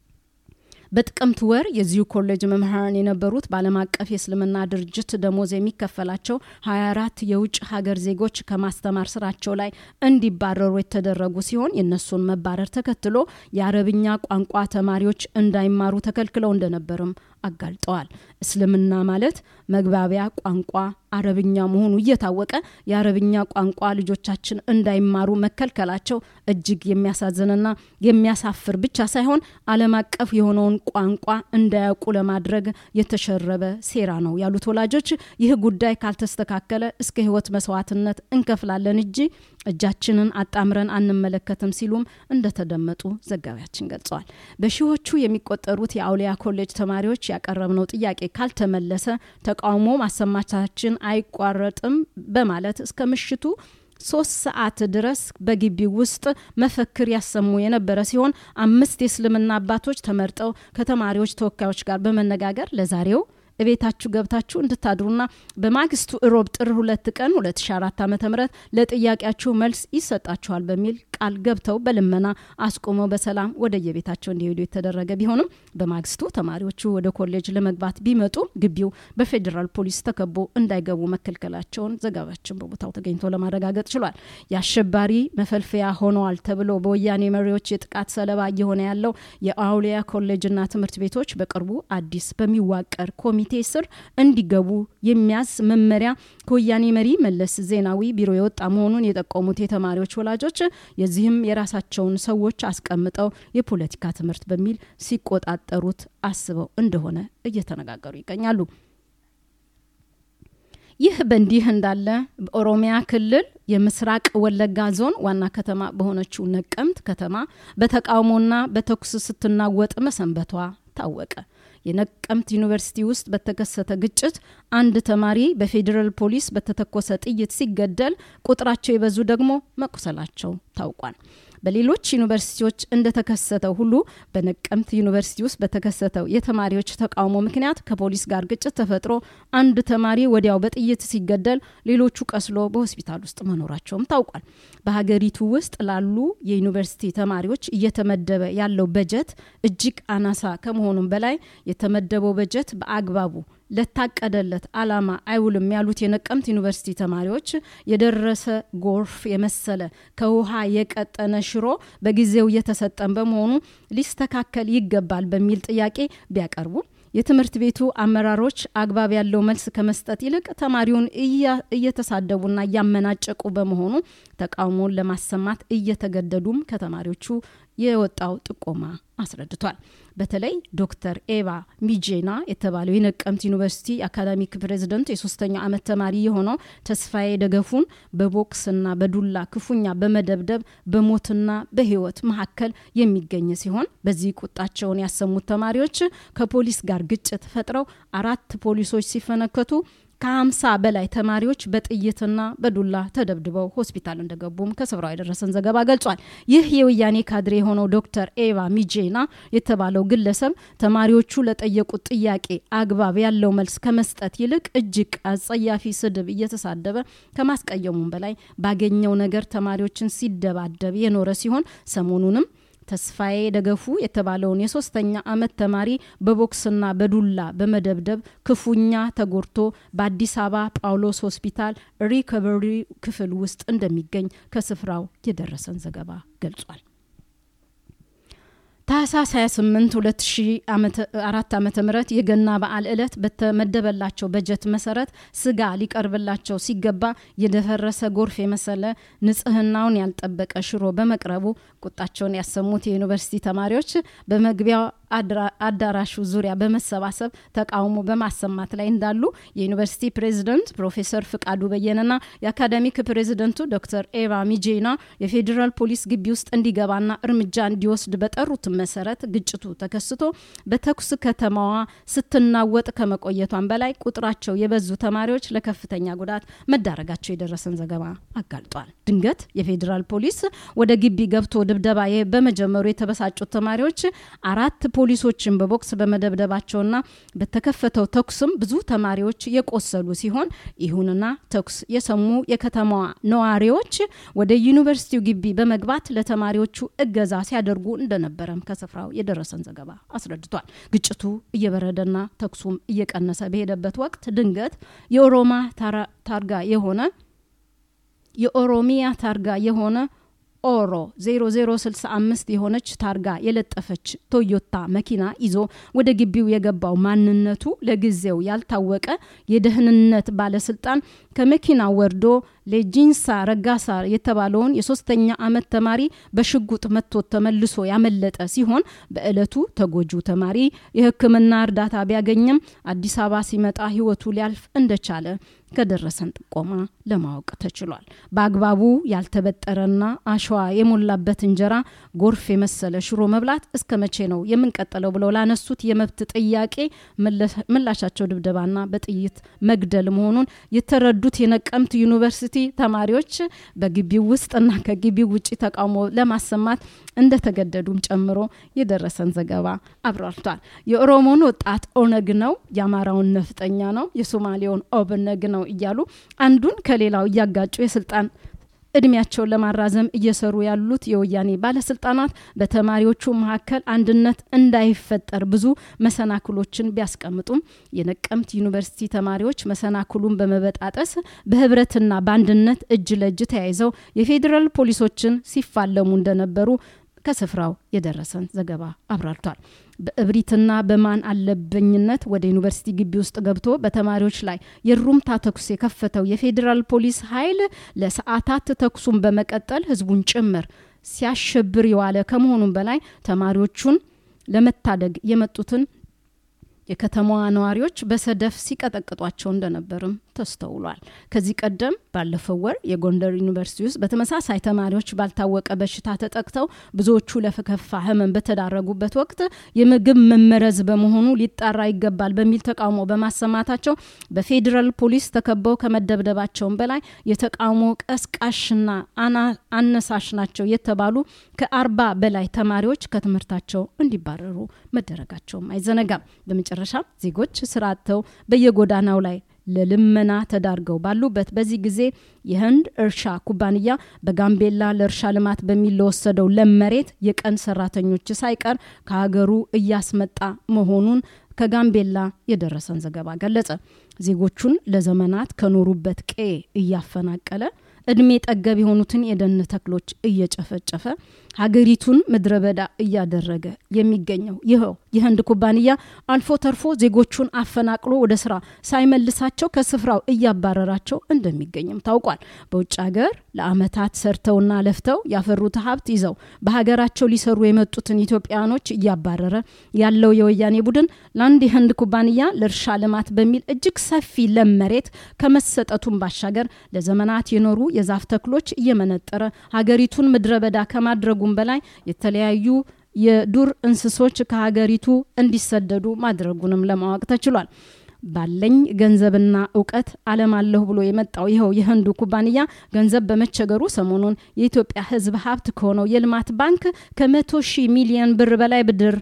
በጥቅምት ወር የዚሁ ኮሌጅ መምህራን የነበሩት በዓለም አቀፍ የእስልምና ድርጅት ደሞዝ የሚከፈላቸው 24 የውጭ ሀገር ዜጎች ከማስተማር ስራቸው ላይ እንዲባረሩ የተደረጉ ሲሆን የእነሱን መባረር ተከትሎ የአረብኛ ቋንቋ ተማሪዎች እንዳይማሩ ተከልክለው እንደነበርም አጋልጠዋል። እስልምና ማለት መግባቢያ ቋንቋ አረብኛ መሆኑ እየታወቀ የአረብኛ ቋንቋ ልጆቻችን እንዳይማሩ መከልከላቸው እጅግ የሚያሳዝንና የሚያሳፍር ብቻ ሳይሆን ዓለም አቀፍ የሆነውን ቋንቋ እንዳያውቁ ለማድረግ የተሸረበ ሴራ ነው ያሉት ወላጆች ይህ ጉዳይ ካልተስተካከለ እስከ ህይወት መስዋዕትነት እንከፍላለን እንጂ እጃችንን አጣምረን አንመለከትም ሲሉም እንደተደመጡ ዘጋቢያችን ገልጸዋል። በሺዎቹ የሚቆጠሩት የአውሊያ ኮሌጅ ተማሪዎች ያቀረብነው ጥያቄ ካልተመለሰ ተቃውሞ ማሰማታችን አይቋረጥም በማለት እስከ ምሽቱ ሶስት ሰዓት ድረስ በግቢው ውስጥ መፈክር ያሰሙ የነበረ ሲሆን አምስት የእስልምና አባቶች ተመርጠው ከተማሪዎች ተወካዮች ጋር በመነጋገር ለዛሬው እቤታችሁ ገብታችሁ እንድታድሩና በማግስቱ እሮብ ጥር ሁለት ቀን 2004 ዓ ም ለጥያቄያችሁ መልስ ይሰጣችኋል በሚል ቃል ገብተው በልመና አስቆመው በሰላም ወደ የቤታቸው እንዲሄዱ የተደረገ ቢሆንም በማግስቱ ተማሪዎቹ ወደ ኮሌጅ ለመግባት ቢመጡ ግቢው በፌዴራል ፖሊስ ተከቦ እንዳይገቡ መከልከላቸውን ዘገባችን በቦታው ተገኝቶ ለማረጋገጥ ችሏል። የአሸባሪ መፈልፈያ ሆነዋል ተብሎ በወያኔ መሪዎች የጥቃት ሰለባ እየሆነ ያለው የአውሊያ ኮሌጅና ትምህርት ቤቶች በቅርቡ አዲስ በሚዋቀር ኮሚቴ ስር እንዲገቡ የሚያዝ መመሪያ ከወያኔ መሪ መለስ ዜናዊ ቢሮ የወጣ መሆኑን የጠቆሙት የተማሪዎች ወላጆች የዚህም የራሳቸውን ሰዎች አስቀምጠው የፖለቲካ ትምህርት በሚል ሲቆጣጠሩት አስበው እንደሆነ እየተነጋገሩ ይገኛሉ። ይህ በእንዲህ እንዳለ በኦሮሚያ ክልል የምስራቅ ወለጋ ዞን ዋና ከተማ በሆነችው ነቀምት ከተማ በተቃውሞና በተኩስ ስትናወጥ መሰንበቷ ታወቀ። የነቀምት ዩኒቨርሲቲ ውስጥ በተከሰተ ግጭት አንድ ተማሪ በፌዴራል ፖሊስ በተተኮሰ ጥይት ሲገደል ቁጥራቸው የበዙ ደግሞ መቁሰላቸው ታውቋል። በሌሎች ዩኒቨርሲቲዎች እንደተከሰተው ሁሉ በነቀምት ዩኒቨርሲቲ ውስጥ በተከሰተው የተማሪዎች ተቃውሞ ምክንያት ከፖሊስ ጋር ግጭት ተፈጥሮ አንድ ተማሪ ወዲያው በጥይት ሲገደል፣ ሌሎቹ ቀስሎ በሆስፒታል ውስጥ መኖራቸውም ታውቋል። በሀገሪቱ ውስጥ ላሉ የዩኒቨርሲቲ ተማሪዎች እየተመደበ ያለው በጀት እጅግ አናሳ ከመሆኑም በላይ የተመደበው በጀት በአግባቡ ለታቀደለት አላማ አይውልም ያሉት የነቀምት ዩኒቨርሲቲ ተማሪዎች የደረሰ ጎርፍ የመሰለ ከውሃ የቀጠነ ሽሮ በጊዜው እየተሰጠን በመሆኑ ሊስተካከል ይገባል በሚል ጥያቄ ቢያቀርቡ የትምህርት ቤቱ አመራሮች አግባብ ያለው መልስ ከመስጠት ይልቅ ተማሪውን እየተሳደቡና እያመናጨቁ በመሆኑ ተቃውሞውን ለማሰማት እየተገደዱም ከተማሪዎቹ የወጣው ጥቆማ አስረድቷል። በተለይ ዶክተር ኤቫ ሚጄና የተባለው የነቀምት ዩኒቨርሲቲ አካዳሚክ ፕሬዚደንት የሶስተኛው ዓመት ተማሪ የሆነው ተስፋዬ ደገፉን በቦክስና በዱላ ክፉኛ በመደብደብ በሞትና በሕይወት መካከል የሚገኝ ሲሆን በዚህ ቁጣቸውን ያሰሙት ተማሪዎች ከፖሊስ ጋር ግጭት ፈጥረው አራት ፖሊሶች ሲፈነከቱ ከሀምሳ በላይ ተማሪዎች በጥይትና በዱላ ተደብድበው ሆስፒታል እንደገቡም ከስፍራው የደረሰን ዘገባ ገልጿል። ይህ የወያኔ ካድሬ የሆነው ዶክተር ኤቫ ሚጄና የተባለው ግለሰብ ተማሪዎቹ ለጠየቁት ጥያቄ አግባብ ያለው መልስ ከመስጠት ይልቅ እጅግ አጸያፊ ስድብ እየተሳደበ ከማስቀየሙም በላይ ባገኘው ነገር ተማሪዎችን ሲደባደብ የኖረ ሲሆን ሰሞኑንም ተስፋዬ ደገፉ የተባለውን የሶስተኛ ዓመት ተማሪ በቦክስና በዱላ በመደብደብ ክፉኛ ተጎድቶ በአዲስ አበባ ጳውሎስ ሆስፒታል ሪከቨሪ ክፍል ውስጥ እንደሚገኝ ከስፍራው የደረሰን ዘገባ ገልጿል። ታህሳስ 28 2004 ዓ ም የገና በዓል ዕለት በተመደበላቸው በጀት መሰረት ስጋ ሊቀርብላቸው ሲገባ የደፈረሰ ጎርፍ የመሰለ ንጽህናውን ያልጠበቀ ሽሮ በመቅረቡ ቁጣቸውን ያሰሙት የዩኒቨርሲቲ ተማሪዎች በመግቢያው አዳራሹ ዙሪያ በመሰባሰብ ተቃውሞ በማሰማት ላይ እንዳሉ የዩኒቨርሲቲ ፕሬዚደንት ፕሮፌሰር ፍቃዱ በየነና የአካዳሚክ ፕሬዚደንቱ ዶክተር ኤቫ ሚጄና የፌዴራል ፖሊስ ግቢ ውስጥ እንዲገባና እርምጃ እንዲወስድ በጠሩት መሰረት ግጭቱ ተከስቶ በተኩስ ከተማዋ ስትናወጥ ከመቆየቷን በላይ ቁጥራቸው የበዙ ተማሪዎች ለከፍተኛ ጉዳት መዳረጋቸው የደረሰን ዘገባ አጋልጧል። ድንገት የፌዴራል ፖሊስ ወደ ግቢ ገብቶ ድብደባ በመጀመሩ የተበሳጩት ተማሪዎች አራት ፖሊሶችን በቦክስ በመደብደባቸውና በተከፈተው ተኩስም ብዙ ተማሪዎች የቆሰሉ ሲሆን ይሁንና ተኩስ የሰሙ የከተማዋ ነዋሪዎች ወደ ዩኒቨርሲቲው ግቢ በመግባት ለተማሪዎቹ እገዛ ሲያደርጉ እንደነበረም ከስፍራው የደረሰን ዘገባ አስረድቷል። ግጭቱ እየበረደና ተኩሱም እየቀነሰ በሄደበት ወቅት ድንገት የኦሮማ ታርጋ የሆነ የኦሮሚያ ታርጋ የሆነ ኦሮ 0065 የሆነች ታርጋ የለጠፈች ቶዮታ መኪና ይዞ ወደ ግቢው የገባው ማንነቱ ለጊዜው ያልታወቀ የደህንነት ባለስልጣን ከመኪና ወርዶ ሌጂንሳ ረጋሳ የተባለውን የሶስተኛ ዓመት ተማሪ በሽጉጥ መቶት ተመልሶ ያመለጠ ሲሆን በዕለቱ ተጎጁ ተማሪ የሕክምና እርዳታ ቢያገኝም አዲስ አበባ ሲመጣ ህይወቱ ሊያልፍ እንደቻለ ከደረሰን ጥቆማ ለማወቅ ተችሏል። በአግባቡ ያልተበጠረና አሸዋ የሞላበት እንጀራ፣ ጎርፍ የመሰለ ሽሮ መብላት እስከ መቼ ነው የምንቀጥለው ብለው ላነሱት የመብት ጥያቄ ምላሻቸው ድብደባና በጥይት መግደል መሆኑን የተረዱት የነቀምት ዩኒቨርሲቲ ዩኒቨርሲቲ ተማሪዎች በግቢው ውስጥና ከግቢው ውጭ ተቃውሞ ለማሰማት እንደተገደዱም ጨምሮ የደረሰን ዘገባ አብራርቷል። የኦሮሞን ወጣት ኦነግ ነው፣ የአማራውን ነፍጠኛ ነው፣ የሶማሌውን ኦብነግ ነው እያሉ አንዱን ከሌላው እያጋጩ የስልጣን እድሜያቸውን ለማራዘም እየሰሩ ያሉት የወያኔ ባለስልጣናት በተማሪዎቹ መካከል አንድነት እንዳይፈጠር ብዙ መሰናክሎችን ቢያስቀምጡም የነቀምት ዩኒቨርሲቲ ተማሪዎች መሰናክሉን በመበጣጠስ በህብረትና በአንድነት እጅ ለእጅ ተያይዘው የፌዴራል ፖሊሶችን ሲፋለሙ እንደነበሩ ከስፍራው የደረሰን ዘገባ አብራርቷል። በእብሪትና በማን አለበኝነት ወደ ዩኒቨርሲቲ ግቢ ውስጥ ገብቶ በተማሪዎች ላይ የሩምታ ተኩስ የከፈተው የፌዴራል ፖሊስ ኃይል ለሰዓታት ተኩሱን በመቀጠል ህዝቡን ጭምር ሲያሸብር የዋለ ከመሆኑም በላይ ተማሪዎቹን ለመታደግ የመጡትን የከተማዋ ነዋሪዎች በሰደፍ ሲቀጠቅጧቸው እንደነበርም ተስተውሏል። ከዚህ ቀደም ባለፈው ወር የጎንደር ዩኒቨርሲቲ ውስጥ በተመሳሳይ ተማሪዎች ባልታወቀ በሽታ ተጠቅተው ብዙዎቹ ለከፋ ህመም በተዳረጉበት ወቅት የምግብ መመረዝ በመሆኑ ሊጣራ ይገባል በሚል ተቃውሞ በማሰማታቸው በፌዴራል ፖሊስ ተከበው ከመደብደባቸውም በላይ የተቃውሞ ቀስቃሽና አነሳሽ ናቸው የተባሉ ከአርባ በላይ ተማሪዎች ከትምህርታቸው እንዲባረሩ መደረጋቸውም አይዘነጋም። በመጨረሻ ዜጎች ስራ አጥተው በየጎዳናው ላይ ለልመና ተዳርገው ባሉበት በዚህ ጊዜ የህንድ እርሻ ኩባንያ በጋምቤላ ለእርሻ ልማት በሚል ለወሰደው ለም መሬት የቀን ሰራተኞች ሳይቀር ከሀገሩ እያስመጣ መሆኑን ከጋምቤላ የደረሰን ዘገባ ገለጸ። ዜጎቹን ለዘመናት ከኖሩበት ቀዬ እያፈናቀለ እድሜ ጠገብ የሆኑትን የደን ተክሎች እየጨፈጨፈ ሀገሪቱን ምድረ በዳ እያደረገ የሚገኘው ይኸው የህንድ ኩባንያ አልፎ ተርፎ ዜጎቹን አፈናቅሎ ወደ ስራ ሳይመልሳቸው ከስፍራው እያባረራቸው እንደሚገኝም ታውቋል። በውጭ ሀገር ለአመታት ሰርተውና ለፍተው ያፈሩት ሀብት ይዘው በሀገራቸው ሊሰሩ የመጡትን ኢትዮጵያኖች እያባረረ ያለው የወያኔ ቡድን ለአንድ የህንድ ኩባንያ ለእርሻ ልማት በሚል እጅግ ሰፊ ለም መሬት ከመሰጠቱን ባሻገር ለዘመናት የኖሩ የዛፍ ተክሎች እየመነጠረ ሀገሪቱን ምድረ በዳ ከማድረጉም በላይ የተለያዩ የዱር እንስሶች ከሀገሪቱ እንዲሰደዱ ማድረጉንም ለማወቅ ተችሏል። ባለኝ ገንዘብና እውቀት አለማለሁ ብሎ የመጣው ይኸው የህንዱ ኩባንያ ገንዘብ በመቸገሩ ሰሞኑን የኢትዮጵያ ሕዝብ ሀብት ከሆነው የልማት ባንክ ከመቶ ሺህ ሚሊዮን ብር በላይ ብድር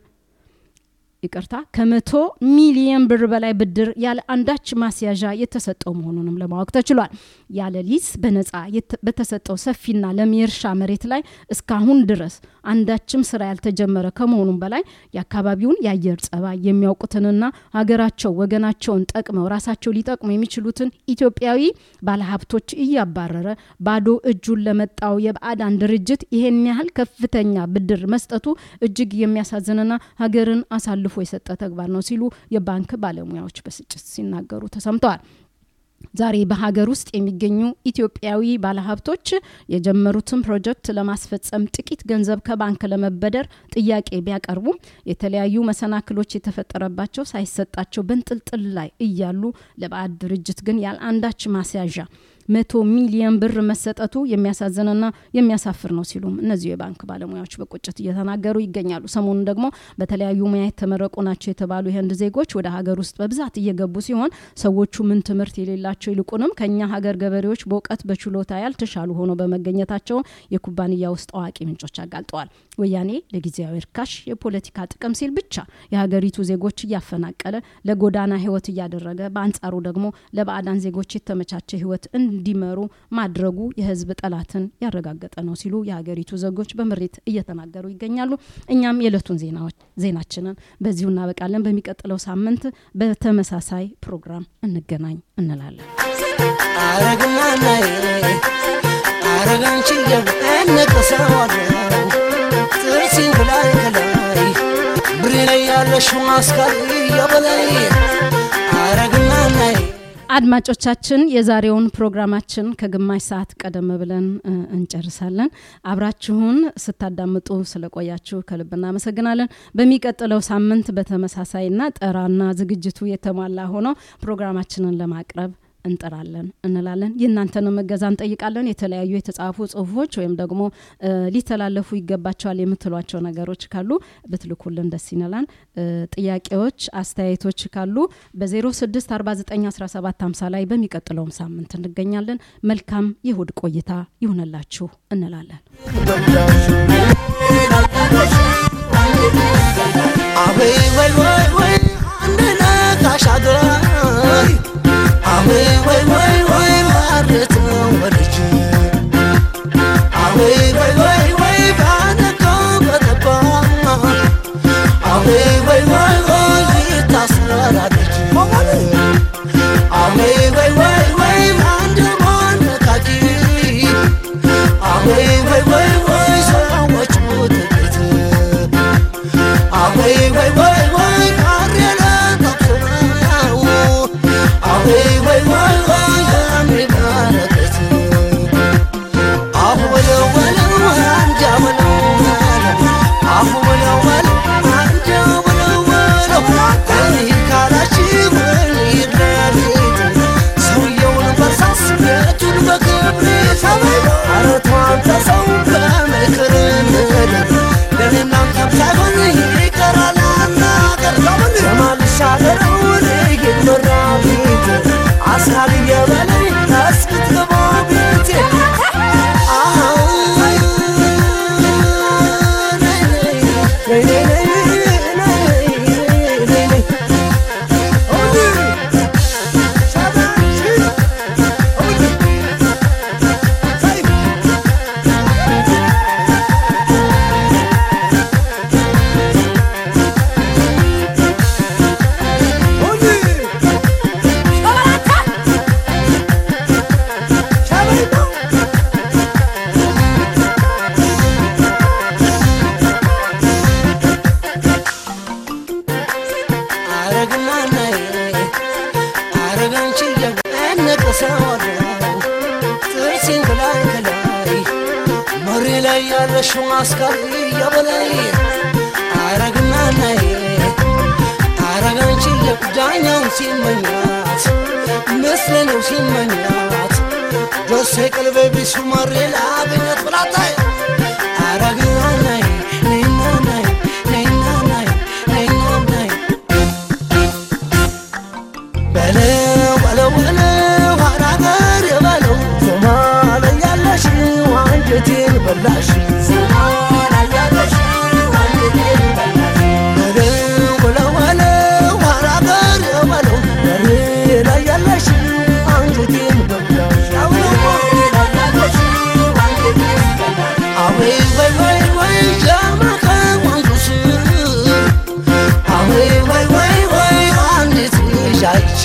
ይቅርታ ከመቶ ሚሊየን ብር በላይ ብድር ያለ አንዳች ማስያዣ የተሰጠው መሆኑንም ለማወቅ ተችሏል። ያለ ሊዝ በነጻ በተሰጠው ሰፊና ለም የእርሻ መሬት ላይ እስካሁን ድረስ አንዳችም ስራ ያልተጀመረ ከመሆኑም በላይ የአካባቢውን የአየር ጸባይ የሚያውቁትንና ሀገራቸው ወገናቸውን ጠቅመው ራሳቸው ሊጠቅሙ የሚችሉትን ኢትዮጵያዊ ባለሀብቶች እያባረረ ባዶ እጁን ለመጣው የባዕዳን ድርጅት ይሄን ያህል ከፍተኛ ብድር መስጠቱ እጅግ የሚያሳዝንና ሀገርን አሳልፎ የሰጠ ተግባር ነው ሲሉ የባንክ ባለሙያዎች በስጭት ሲናገሩ ተሰምተዋል። ዛሬ በሀገር ውስጥ የሚገኙ ኢትዮጵያዊ ባለሀብቶች የጀመሩትን ፕሮጀክት ለማስፈጸም ጥቂት ገንዘብ ከባንክ ለመበደር ጥያቄ ቢያቀርቡም የተለያዩ መሰናክሎች የተፈጠረባቸው ሳይሰጣቸው በንጥልጥል ላይ እያሉ ለባዕድ ድርጅት ግን ያለ አንዳች ማስያዣ መቶ ሚሊየን ብር መሰጠቱ የሚያሳዝንና የሚያሳፍር ነው ሲሉም እነዚሁ የባንክ ባለሙያዎች በቁጭት እየተናገሩ ይገኛሉ። ሰሞኑን ደግሞ በተለያዩ ሙያ የተመረቁ ናቸው የተባሉ የህንድ ዜጎች ወደ ሀገር ውስጥ በብዛት እየገቡ ሲሆን ሰዎቹ ምን ትምህርት የሌላቸው ይልቁንም ከኛ ሀገር ገበሬዎች በእውቀት በችሎታ ያልተሻሉ ሆነው በመገኘታቸው የኩባንያ ውስጥ አዋቂ ምንጮች አጋልጠዋል። ወያኔ ለጊዜያዊ እርካሽ የፖለቲካ ጥቅም ሲል ብቻ የሀገሪቱ ዜጎች እያፈናቀለ ለጎዳና ህይወት እያደረገ በአንጻሩ ደግሞ ለባዕዳን ዜጎች የተመቻቸ ህይወት እንዲመሩ ማድረጉ የህዝብ ጠላትን ያረጋገጠ ነው ሲሉ የሀገሪቱ ዜጎች በምሬት እየተናገሩ ይገኛሉ። እኛም የዕለቱን ዜናችንን በዚሁ እናበቃለን። በሚቀጥለው ሳምንት በተመሳሳይ ፕሮግራም እንገናኝ እንላለን። አረግና ናይ አረጋንቺ ነቀሰዋለሁ ጥርሲን ከላይ ከላይ ብሬ ላይ ያለሽው ማስካል የበላይ አረግና ናይ አድማጮቻችን የዛሬውን ፕሮግራማችን ከግማሽ ሰዓት ቀደም ብለን እንጨርሳለን። አብራችሁን ስታዳምጡ ስለቆያችሁ ከልብ እናመሰግናለን። በሚቀጥለው ሳምንት በተመሳሳይና ጠራና ዝግጅቱ የተሟላ ሆኖ ፕሮግራማችንን ለማቅረብ እንጥራለን እንላለን። የእናንተንም እገዛ እንጠይቃለን። የተለያዩ የተጻፉ ጽሁፎች ወይም ደግሞ እ፣ ሊተላለፉ ይገባቸዋል የምትሏቸው ነገሮች ካሉ ብትልኩልን ደስ ይነላል። እ፣ ጥያቄዎች፣ አስተያየቶች ካሉ በ06491750 ላይ በሚቀጥለውም ሳምንት እንገኛለን። መልካም የእሁድ ቆይታ ይሁንላችሁ እንላለን። አበይ ወይ ወይ ወይ አንድ ነጋሽ አገራይ አበይ ወይ ወይ ወይ ማረት ወደች አበይ ወይ ወይ ወይ ባነቀው በጠባ አበይ ወይ ወይ ወይ ታስራለች አበይ ወይ ወይ ወይ አንድ ማነካኪ አበይ ወይ ወይ ወይ ሰዎች ሞትበት አወይ ወይ ወይ ወይ ካሬለ ተክሰው አወይ ወይ ወይ ወይ የሚባረከት አሁ በለው በለው አንጃ በለው አሁ በለው በለው አንጃ በለው በለው እንሂድ ካላችሁ እንሂድ ለሊት ሰውየውን በርሳስ ቤቱን በክብሪት ኧረ ተው አንተ ሰው በምክር እንሂድ ለኔ እናንተም ሳይሆን ይቀራል አናገር የማልሻገረው ልሂድ መራቤት አስካል እየበለኝ እስክትገባ ቤቴ አሃ ነይ ነይ ነይ ነይ ነይ ነይ ነይ አረግና ነይ አረጋንቺ እነቅሰዋለሁ ጥርሴን ከላይ ከላይ መሬ ላይ ያለሽው አስካሪ የበላይ አረግና ነይ አረጋንቺ ዳኛውን ሲመኛት ምስል ነው ሲመኛት ደሴ ቀልቤ ቢሱ መሬ ላገኘት ብላታይ አረግና ነይ ነይና ነይ ነይና ነይ ነይና ነይ በለው በለው በለው አናገር በለው ሶማሌ ያለሽ አንጀቴን በላሽ በለው በለው በለው አናገር በለው በሬ ላይ ያለሽ አንጀቴን በላሽ አወይ ወይ ወይ ወይ ጃማከ ወንዙስ አወይ ወይ ወይ ወይ አንዲት ልጅ አይቼ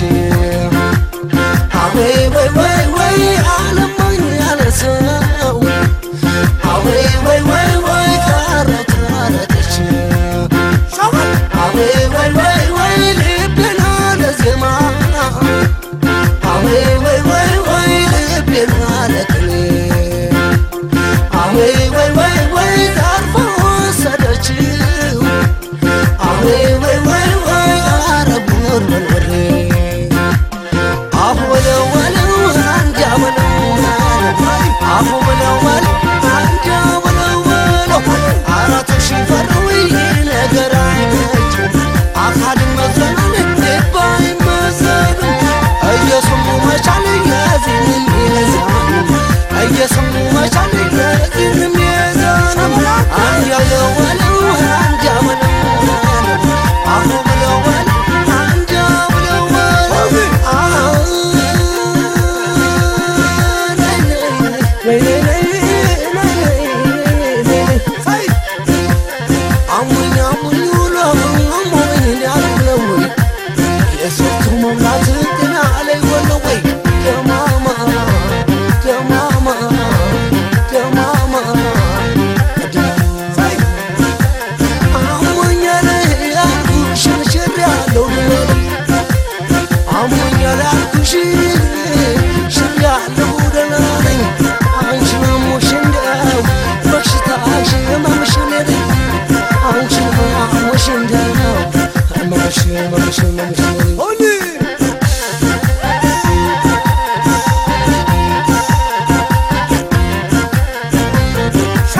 አወይ ወይ ወይ ወይ አለማኝ ያለ ሰው አወይ ወይ ወይ ወይ ቀረት አረገች አወይ ወይ ወይ ወይ ልቤና ለዜማ አወይ ወይ ወይ ወይ ልቤና ለቅኔ አወይ ወይ ወይ ወይ ታርፎ ወሰደችው አወይ ወይ ወይ ወይ አረጉር በርበሬ አሁ በለው በለው አንጃ በለው አሁ በለው በለው አንጃ በለው በለው አራቱ ሺህ ፈረው ነገር አይነች አካልን መዝለናል ልብ አይመዘንም እየሰሙ መቻል የዚህንም የዛን እየሰሙ መቻል የዚህንም የዛን አንጃ በለው በለው አንጃ በለው አሁ በለው በለው አንጃ በለው በለው አሙኝ አሙኝ ውሎ አሞኝ ሊያለው የስልቱ መብላት ጤና ላይ ወለ ወይ ደማማ ደማማ ደማማ አሞኝ ያልኩሽ ሽር ያለው ልበል አሞኛል አልኩሽ ሽር ያለው ደህና ነኝ አንቺን አሞሽ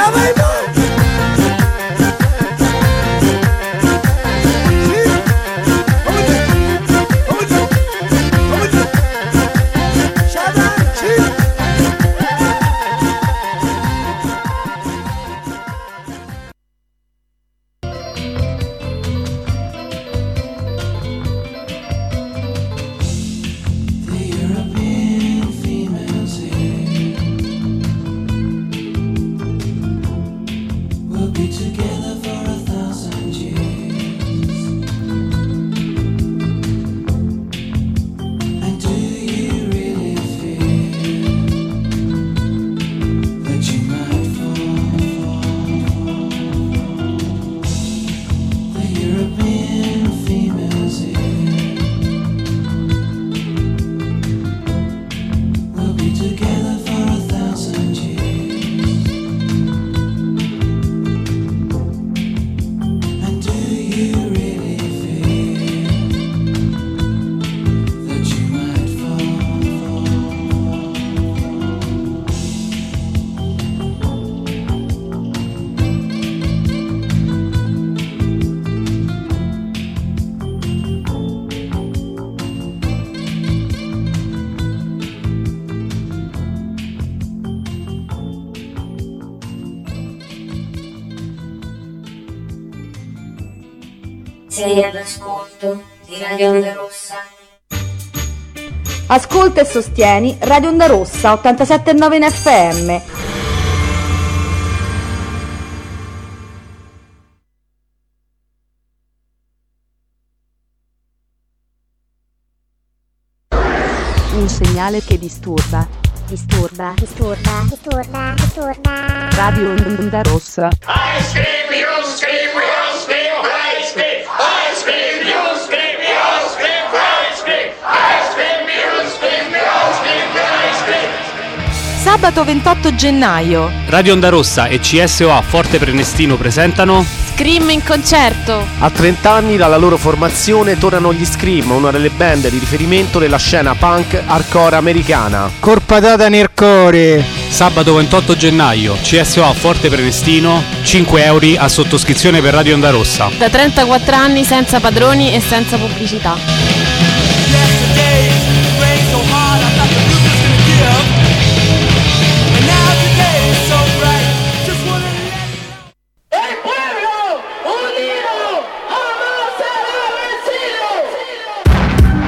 Sei all'ascolto di Radio Onda Rossa. Ascolta e sostieni Radio Onda Rossa 879 in FM. Un segnale che disturba. Disturba, disturba, disturba, disturba. Radio Onda Rossa. I scream, you scream, we all scream, I scream, I scream, you scream, we all scream, I scream, I scream, you scream, we all scream, I scream. Sabato 28 gennaio. Radio Onda Rossa e CSOA Forte Prenestino presentano Scream in concerto. A 30 anni dalla loro formazione tornano gli Scream, una delle band di riferimento della scena punk hardcore americana. Corpatata nel cuore. Sabato 28 gennaio, CSOA Forte Prenestino, 5 euro a sottoscrizione per Radio Onda Rossa. Da 34 anni senza padroni e senza pubblicità. El pueblo unido jamás será vencido.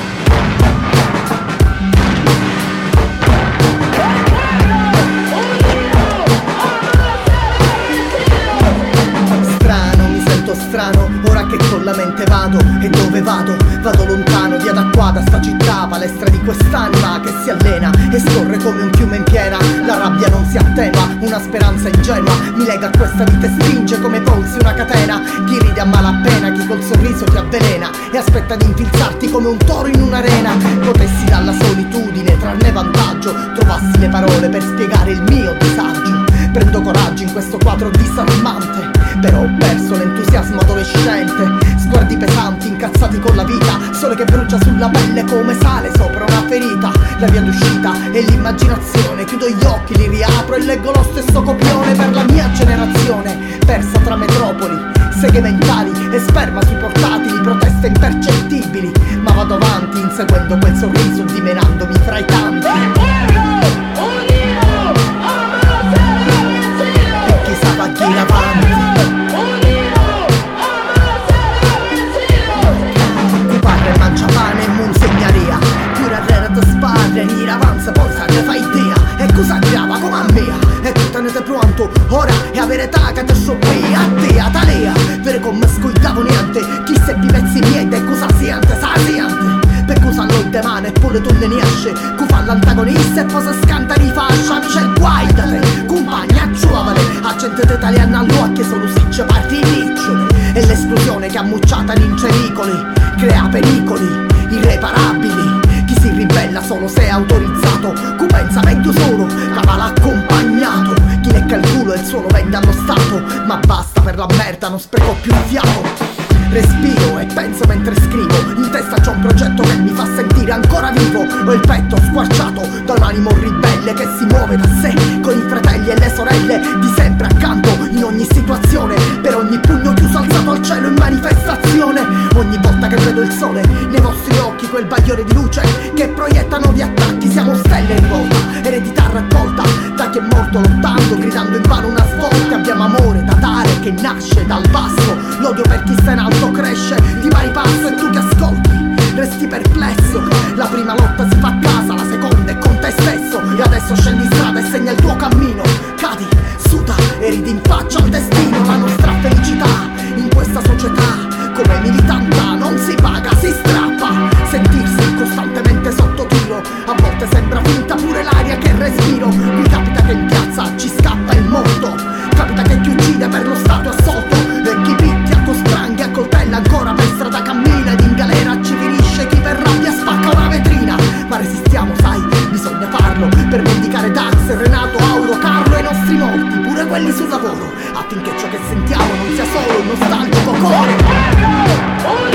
Strano, mi sento strano, ora che con la mente vado E dove vado? Vado lontano, via da qua, da sta città Palestra di quest'anima che si allena E scorre come un fiume in piena La rabbia non si attenua, una speranza ingenua Mi lega a questa vita e stringe come polsi una catena Chi ride a malapena, chi col sorriso ti avvelena E aspetta di infilzarti come un toro in un'arena Potessi dalla solitudine trarne vantaggio Trovassi le parole per spiegare il mio disagio Prendo coraggio in questo quadro disarmante Però ho perso l'entusiasmo adolescente Sguardi pesanti, incazzati con la vita Sole che brucia sulla pelle come sale sopra una ferita La via d'uscita è l'immaginazione Chiudo gli occhi, li riapro e leggo lo stesso copione Per la mia generazione Persa tra metropoli Seghe mentali e sperma sui portatili Proteste impercettibili Ma vado avanti inseguendo quel sorriso Dimenandomi fra i tanti E chissà va chi avanti Tu parla e mangia pane e monsegnaria Pure a te sparre, in avanza poi sa ne fai idea E cosa grava come a me E tu te ne sei pronto Ora è a verità che te so qui A te, a talea Vere come scogliavo niente Chi se pezzi niente e cosa siente, sa siente per cosa noi te mane eppure tu ne ne esce Cu fa l'antagonista e poi si scanta di fascia Amici il guai da te, compagna giovane Accendete italiana all'occhio sono sicce parti ricciole E l'esplosione che ammucciata in cericoli Crea pericoli irreparabili Chi si ribella solo se è autorizzato Cu pensa meglio solo, cavala accompagnato Chi lecca il culo e il suono vende allo Stato Ma basta per la merda, non spreco più il fiato Respiro e penso mentre scrivo In testa c'ho un progetto che mi fa sentire ancora vivo Ho il petto squarciato da un animo ribelle che si muove da sé Con i fratelli e le sorelle di sempre a situazione Per ogni pugno chiuso alzato al cielo in manifestazione Ogni volta che vedo il sole nei vostri occhi Quel bagliore di luce che proietta nuovi attacchi Siamo stelle in volta, eredità raccolta Da chi è morto lottando, gridando in vano una svolta Abbiamo amore da dare che nasce dal basso L'odio per chi sta in alto cresce di pari passo E tu che ascolti resti perplesso La prima lotta si fa a casa, la seconda è con te stesso E adesso scendi in strada e segna il tuo cammino Cadi, suda e ridi in faccia al destino La nostra felicità in questa società Come militanta non si paga, si strappa Sentirsi costantemente sotto tiro A volte sembra finta pure l'aria che respiro Mi capita che in piazza ci scappa il morto Capita che chi uccide per lo stato assolto E chi picchia con spranghi a coltella ancora per strada cammina Ed in galera ci finisce chi per rabbia spacca una vetrina Ma resistiamo sai, bisogna farlo Per vendicare Dax, Renato, Auro, Carlo e i nostri morti Pure quelli sul lavoro Affinché ciò che sentiamo non sia solo un nostalgico coro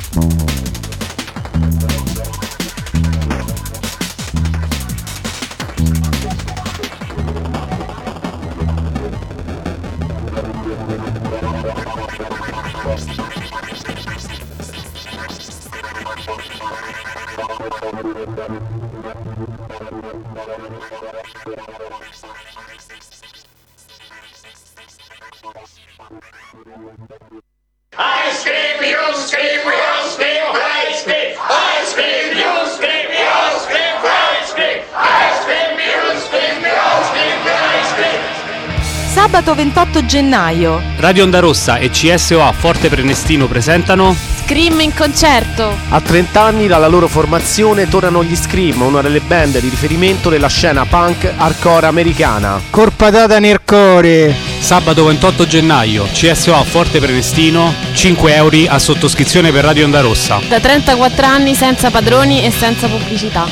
I scream, you scream, we all scream, I scream. I scream, you scream, we all scream, I scream. I scream, you scream, we all scream, I scream. Sabato 28 gennaio. Radio Onda Rossa e CSOA Forte Prenestino presentano Scream in concerto. A 30 anni dalla loro formazione tornano gli Scream, una delle band di riferimento della scena punk hardcore americana. Corpatata nel cuore. Sabato 28 gennaio, CSOA Forte Prenestino, 5 euro a sottoscrizione per Radio Onda Rossa. Da 34 anni senza padroni e senza pubblicità.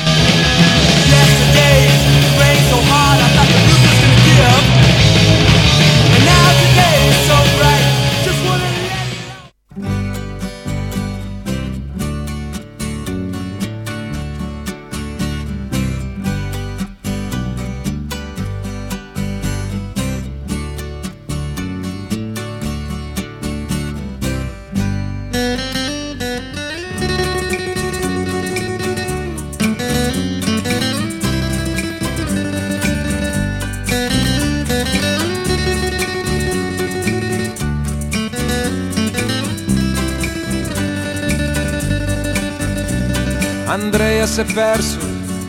Andrea si è perso,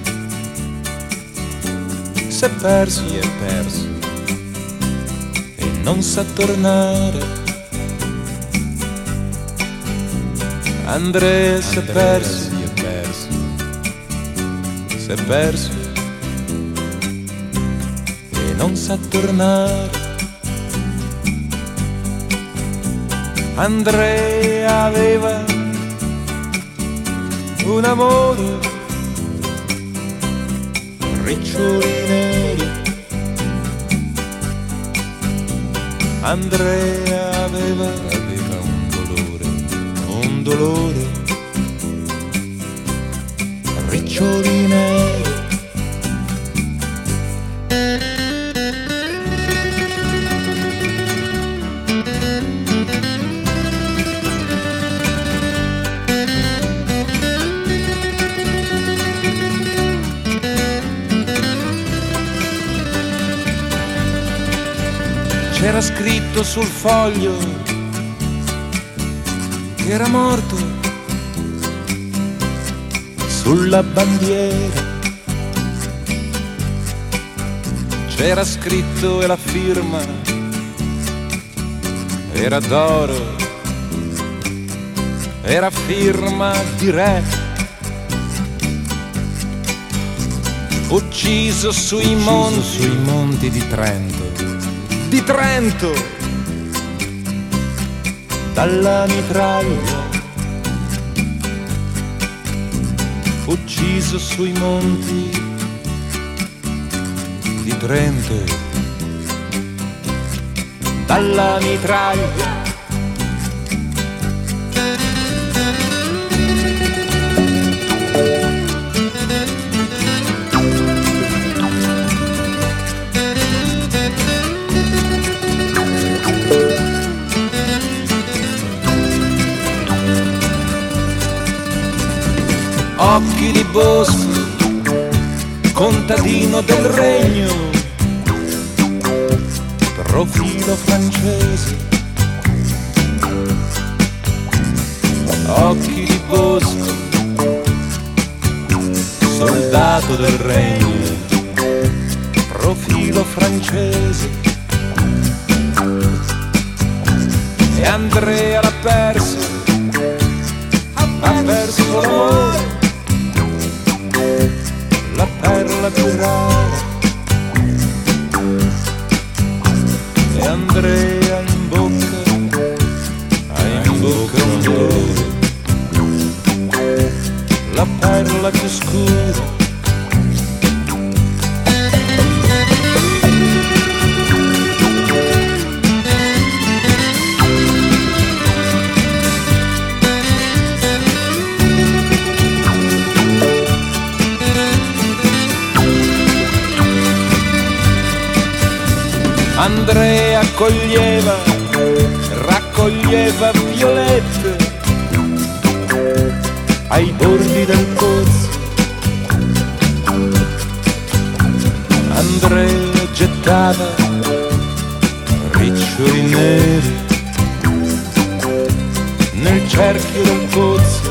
si è perso, si è perso e non sa tornare. Andrea si è perso, si è perso, si è perso e non sa tornare. Andrea aveva un amore, riccioli neri. Andrea aveva, aveva un dolore, un dolore, riccioli neri. C'era scritto sul foglio che era morto sulla bandiera. C'era scritto e la firma era d'oro, era firma di re. Ucciso sui monti, sui monti di Trento di Trento dalla mitraglia ucciso sui monti di Trento dalla mitraglia occhi di bosco, contadino del regno, profilo francese, occhi di bosco, soldato del regno, profilo francese. E Andrea l'ha perso, ha perso l'amore la perla più rara e Andrea in bocca ha in bocca un dolore la perla più scura Andrea coglieva, raccoglieva violette ai bordi del pozzo. Andrea gettava riccioli neri nel cerchio del pozzo.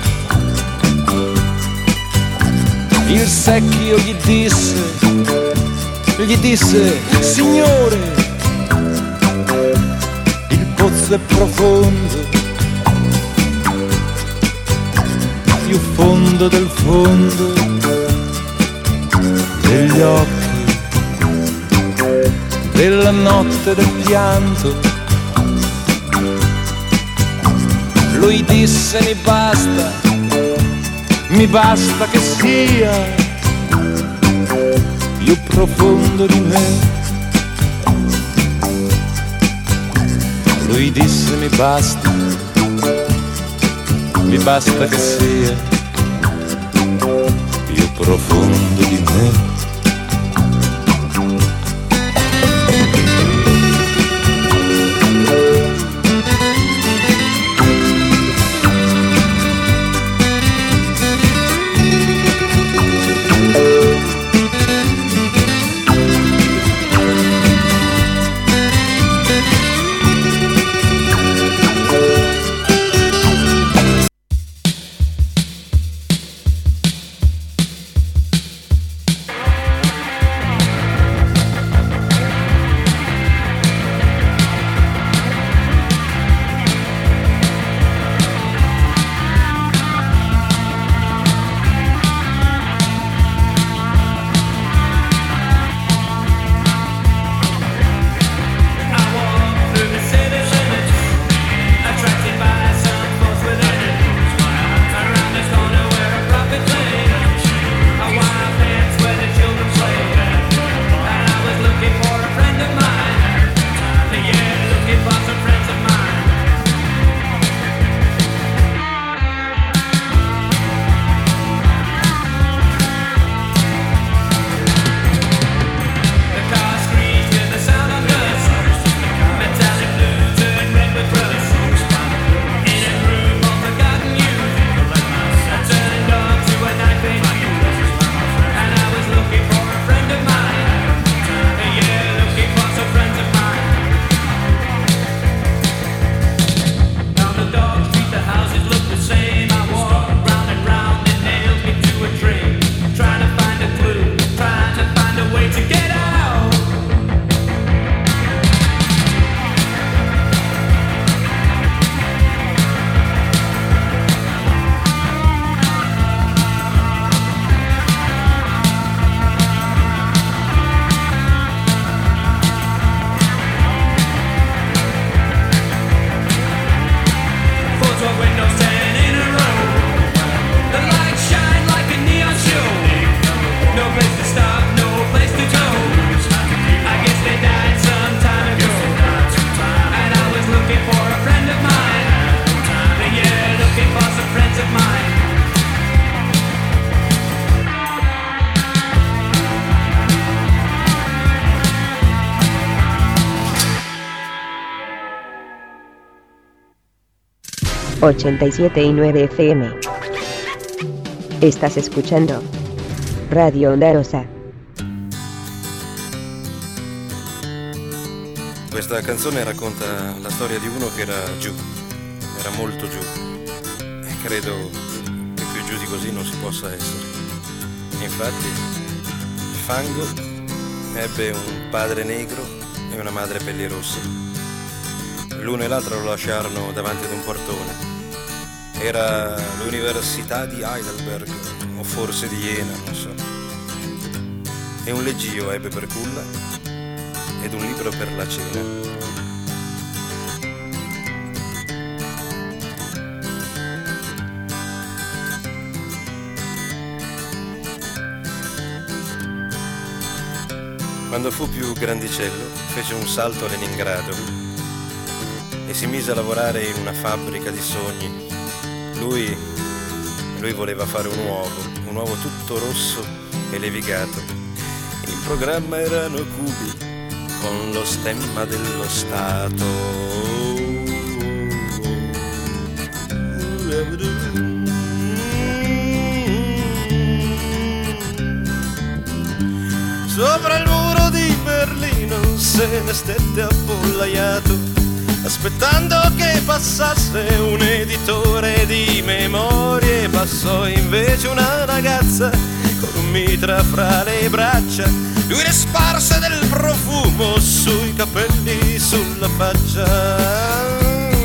Il secchio gli disse, gli disse, signore, il pozzo è profondo, più fondo del fondo degli occhi, della notte del pianto. Lui disse mi basta, mi basta che sia più profondo di me. Lui disse mi basta, mi basta che sia più profondo di me. ...87 y 9 FM. Estás escuchando... Radio Onda Rosa. Questa canzone racconta la storia di uno che era giù, era molto giù. E credo che più giù di così non si possa essere. Infatti, Fango ebbe un padre negro e una madre pellirossa. L'uno e l'altro lo lasciarono davanti ad un portone. Era l'università di Heidelberg, o forse di Jena, non so. E un leggio ebbe per culla ed un libro per la cena. Quando fu più grandicello, fece un salto a Leningrado e si mise a lavorare in una fabbrica di sogni. Lui, lui voleva fare un uovo, un uovo tutto rosso e levigato. In programma erano cubi con lo stemma dello Stato. Sopra il muro di Berlino se ne stette appollaiato, aspettando che passasse un editore di memorie. Passò invece una ragazza con un mitra fra le braccia, lui ne sparse del profumo sui capelli, sulla faccia.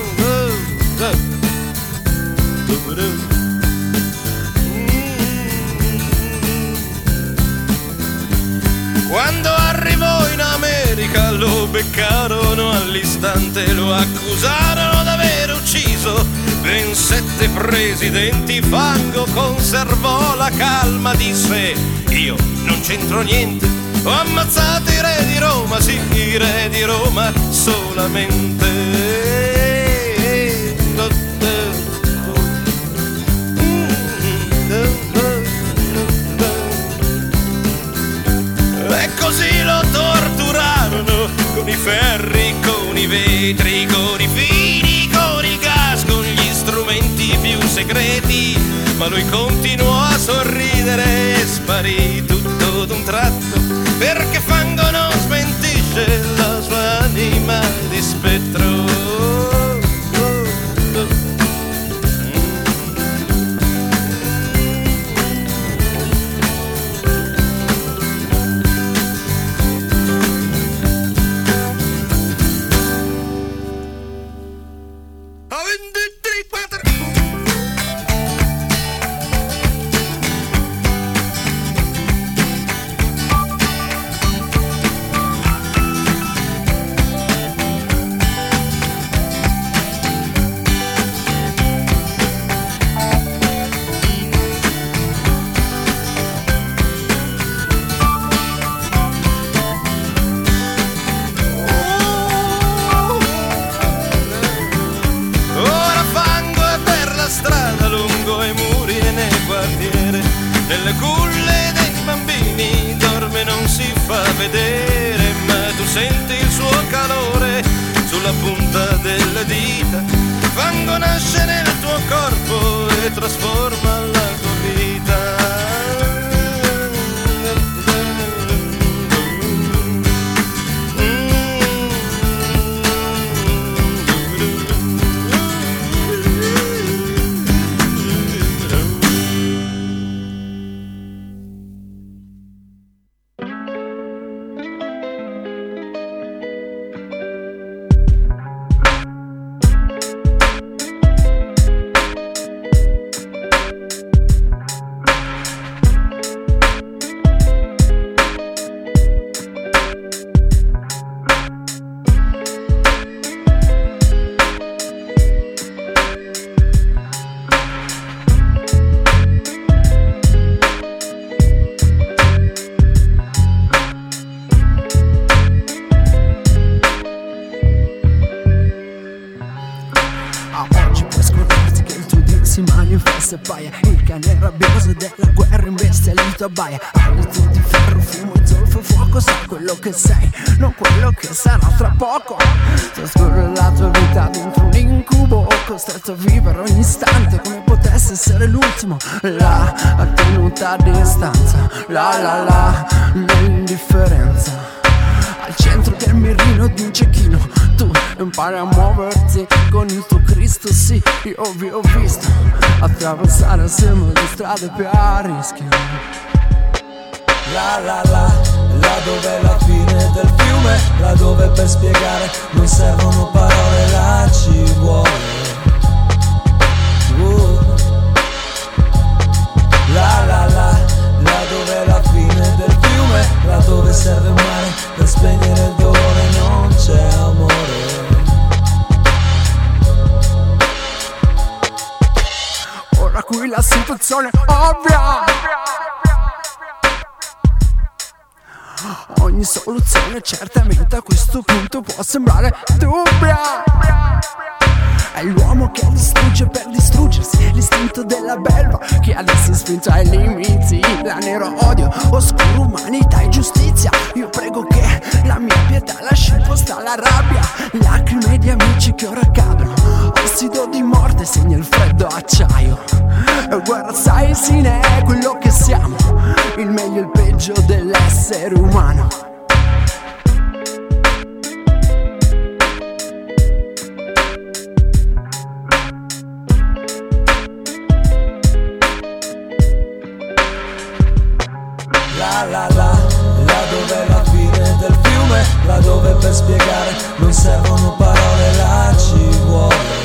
Quando arrivò in America lo beccarono all'istante, lo accusarono d'aver ucciso ben sette presidenti. Fango conservò la calma, disse io non c'entro niente, ho ammazzato i re di Roma, sì, i re di Roma solamente. E così lo torturarono con i ferri, con i vetri, con i fili, con il gas, con gli strumenti più segreti. Ma lui continuò a sorridere e sparì tutto d'un tratto, perché fango non smentisce la sua anima di spettro. Ora fango è per la strada lungo i muri e nel quartiere Nelle culle dei bambini dorme non si fa vedere Ma tu senti il suo calore sulla punta delle dita Fango nasce nel tuo corpo e trasforma la tua vita A oggi puoi scordarti che il tuo Dio si manifesta e paia Il cane rabbioso della guerra imbestialito abbaia Alito di ferro, fumo, zolfo, fuoco Sai quello che sei, non quello che sarà tra poco Trascorre la tua vita dentro un incubo Costretto a vivere ogni istante come potesse essere l'ultimo La tenuta a distanza, la la la Nell'indifferenza al centro del mirino di un cecchino Tu impari a muoverti con il tuo Cristo Sì, io vi ho visto attraversare assieme le strade più a rischio La la la, là dove è la fine del fiume, là dove per spiegare non servono parole, là ci vuole. Uh. La la la, là dove è la fine del fiume, là dove serve un mare per spegnere il dolore, non c'è amore. Ora qui la situazione è ovvia Ogni soluzione certamente a questo punto può sembrare dubbia È l'uomo che distrugge per distruggersi L'istinto l'alto della belva che adesso è spinto ai limiti La nero odio, oscuro umanità e giustizia Io prego che la mia pietà lasci posta alla rabbia Lacrime di amici che ora cadono Ossido di morte segna il freddo acciaio E guarda sai sì ne è quello che siamo Il meglio e il peggio dell'essere umano La la la, là dove è la fine del fiume, là dove per spiegare non servono parole, là ci vuole